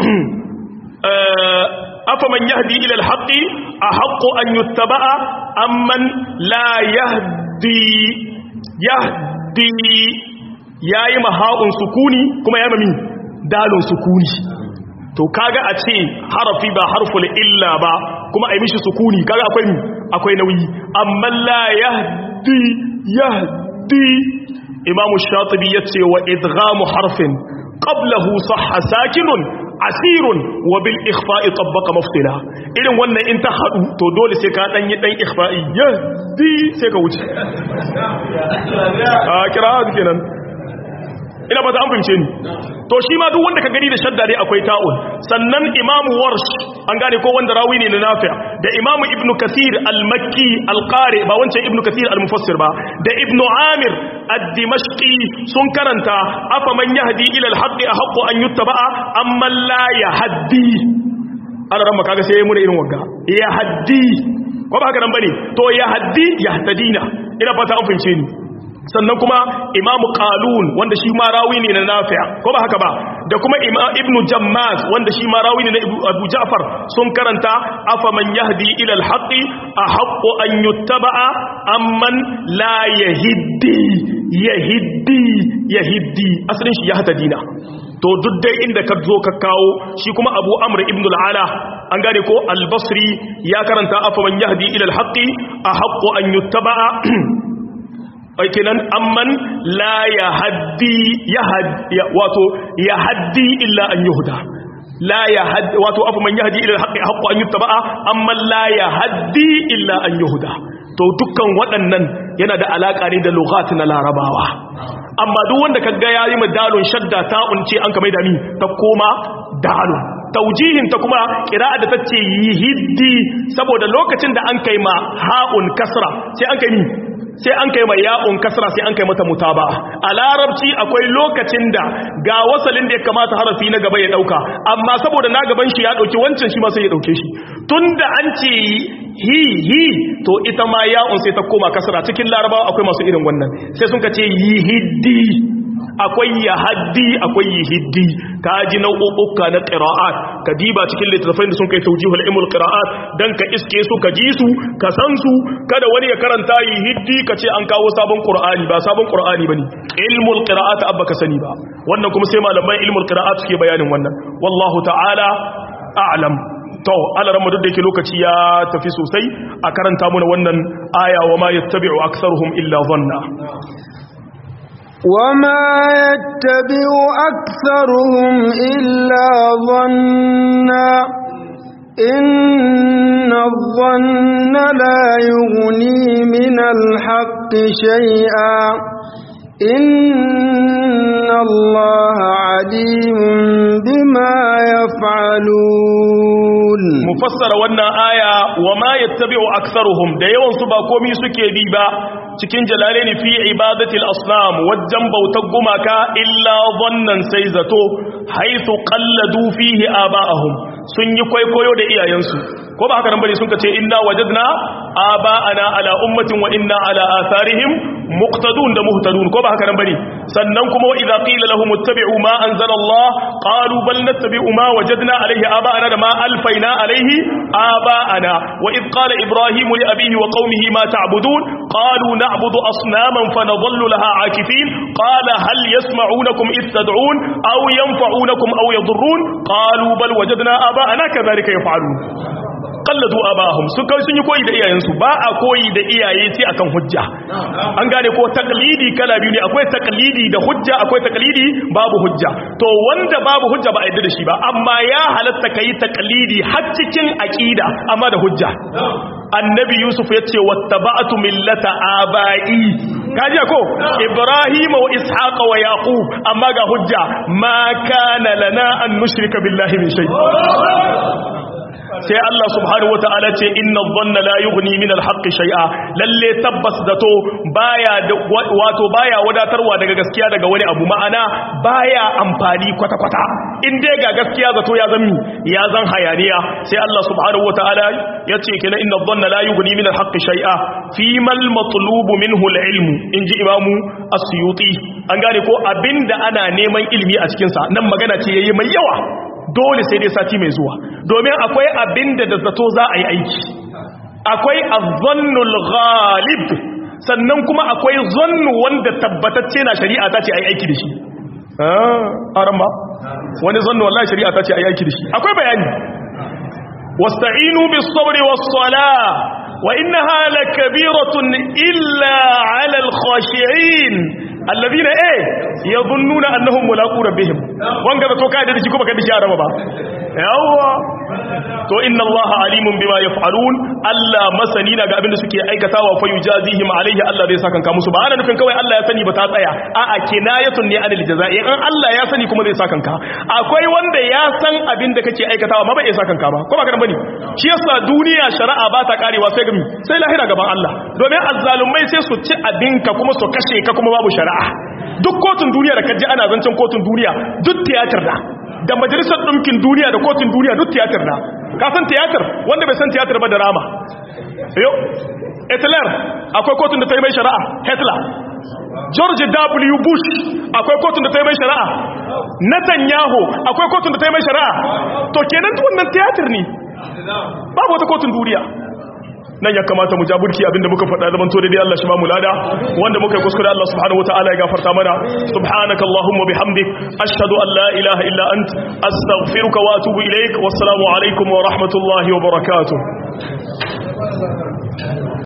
afaman yahdi ila al-haqqi ahaqqu an yuttaba'a amman la yahdi yahdi yayi maha'un sukuni kuma yayi mami dalun sukuni to kaga a ce harafi ba harful illa ba kuma ai mishi sukuni kaga akwai akwai nauyi amma la yahdi yahdi imamu shatibi yace wa idghamu harfin qablahu sahha sakinun asirun wa bil ikhfa'i tabbaqa mafsila irin wannan in ta hadu to dole sai ka dan yi dan ikhfa'i yahdi sai ka wuce a kira kenan ina ba ta an fahimce ni to shi ma duk wanda ka gani da shadda dai akwai ta'un sannan imamu warsh an gane ko wanda rawi ne na nafi' da imamu ibnu kathir al-makki al-qari ba wancan ibnu kathir al-mufassir ba da ibnu amir ad-dimashqi sun karanta afa man yahdi ila al-haqqi ahqqu an yuttaba'a amma la yahdi ana ran kaga sai mu irin wagga yahdi ko ba haka nan bane to yahdi yahtadina ina fata an fince ni sannan kuma imamu qalun wanda shi ma rawi ne na nafi' ko ba haka ba da kuma ibnu jammaz wanda shi ma rawi ne na abu ja'far sun karanta afa man yahdi ila al-haqqi ahaqqu an yuttaba'a amman la yahiddi yahiddi yahiddi asalin shi yahtadina to duk dai inda ka zo ka kawo shi kuma abu amr ibn al-ala an gane ko al-basri ya karanta afa man yahdi ila al-haqqi ahaqqu an yuttaba'a kenan amman la ya haddi ya wato ya haddi illa an yuhda la ya haddi wato afu man yahdi ila alhaqi haqqu an yuttaba'a amman la ya haddi illa an yuhda to dukkan waɗannan yana da alaka ne da lughat na larabawa amma duk wanda kaga yayi madalun shadda ta unce an ka mai da ni ta koma dalun taujihin ta kuma kira'a da tace yihiddi saboda lokacin da an kai ma ha'un kasra sai an kai ni sai an kai mai ya'un kasra sai an kai mata mutaba a larabci akwai lokacin da ga wasalin da ya kamata harafi na gaba ya dauka amma saboda na gaban shi ya dauki wancan shi ma sai ya dauke shi tunda an ce hi hi to ita ma ya'un sai ta koma kasra cikin larabawa akwai masu irin wannan sai sun ka ce yihiddi akwai yahaddi akwai yihiddi ka ji nau'uka na qira'at ka diba cikin littattafai da sun kai tawjihul ilmul qira'at dan ka iske su ka ji su ka san su kada wani ya karanta yihiddi ka ce an kawo sabon qur'ani ba sabon qur'ani bane ilmul qira'at abba ka sani ba wannan kuma sai malaman ilmul qira'at suke bayanin wannan wallahu ta'ala a'lam to alaran duk da yake lokaci ya tafi sosai a karanta mana wannan aya wa ma yattabi'u aktharuhum illa dhanna وما يتبع أكثرهم إلا ظنا إن الظن لا يغني من الحق شيئا إن الله عليم بما يفعلون مفسر وانا آية وما يتبع أكثرهم da yawan su ba komai suke bi ba cikin jalalaini fi ibadatil asnam wajen bautar gumaka illa wannan sai zato haithu qalladu fihi aba'ahum sun yi kwaikwayo da iyayensu ko ba haka nan bane sun kace inna wajadna aba'ana ala ummatin wa inna ala atharihim muqtadun da muhtadun ko ba haka nan bane sannan kuma wa idza qila lahum ittabi'u ma anzala Allah qalu bal nattabi'u ma wajadna alayhi aba'ana da ma alfaina alayhi aba'ana wa id qala ibrahim li abihi wa qaumihi ma ta'budun qalu na'budu asnaman fanadhallu laha akifin qala hal yasma'unakum id tad'un aw yanfa'unakum aw yadhurrun qalu bal wajadna aba'ana kadhalika yaf'alun kalladu abahum su kai sun yi koyi da iyayensu ba a koyi da iyaye sai akan hujja an gane ko taklidi kala biyu ne akwai taklidi da hujja akwai taklidi babu hujja to wanda babu hujja ba a yadda da shi ba amma ya halatta kai taklidi har cikin aqida amma da hujja annabi yusuf ya ce wattaba'tu millata aba'i kaje ko ibrahim wa ishaq wa yaqub amma ga hujja ma kana lana an nushrika billahi min shay sai Allah subhanahu wataala ce inna dhanna la yughni min al-haqq shay'a lalle tabbas zato baya wato baya wadatarwa daga gaskiya daga wani abu ma'ana baya amfani kwata kwata in dai ga gaskiya zato ya zan ya zan hayaniya sai Allah subhanahu wataala yace kina inna dhanna la yughni min al-haqq shay'a fi mal matlub minhu al-ilm inji imamu as-suyuti an gane ko abinda ana neman ilimi a cikin sa nan magana ce yayi mai yawa dole sai dai sati mai zuwa domin akwai abinda da zato za a yi aiki akwai azzannul ghalib sannan kuma akwai zannu wanda tabbatacce na shari'a ta ce a yi aiki da shi a ba wani zannu wallahi shari'a ta ce a yi aiki da shi akwai bayani wasta'inu bis sabri was sala wa innaha lakabiratun illa 'ala al khashi'in alladhina eh yadhunnuna annahum mulaqu rabbihim wanga da to ka da shi kuma ka da shi araba ba yawa to inna allaha alimun bima yaf'alun Allah masani na ga abin da suke aikatawa fa yujazihim alaihi Allah zai saka ka musu ba ana nufin kawai Allah ya sani ba ta tsaya a'a kinayatun ne anil jazaa'i in Allah ya sani kuma zai saka ka akwai wanda ya san abin da kake aikatawa ma bai iya saka ka ba ko ba ka bane shi yasa duniya shari'a ba ta karewa sai gami sai lahira gaban Allah domin azzalumai sai su ci abinka kuma su kashe ka kuma babu shari'a duk kotun duniya da kaji ana zancen kotun duniya duk tiyatar da da majalisar ɗinkin duniya da kotun duniya duk tiyatar da ka san tiyatar wanda bai san tiyatar ba da rama yau hitler akwai kotun da ta yi mai shari'a hitler george w bush akwai kotun da ta yi mai shari'a netanyahu akwai kotun da ta yi mai shari'a to kenan wannan tiyatar ne babu wata kotun duniya nan ya kamata mu jaburki abinda muka faɗa zaman to dai Allah shi ba mu lada wanda muka yi kuskure Allah subhanahu wataala ya gafarta mana subhanaka allahumma bihamdik ashhadu an la ilaha illa ant astaghfiruka wa atubu ilaik wassalamu alaikum wa rahmatullahi wa barakatuh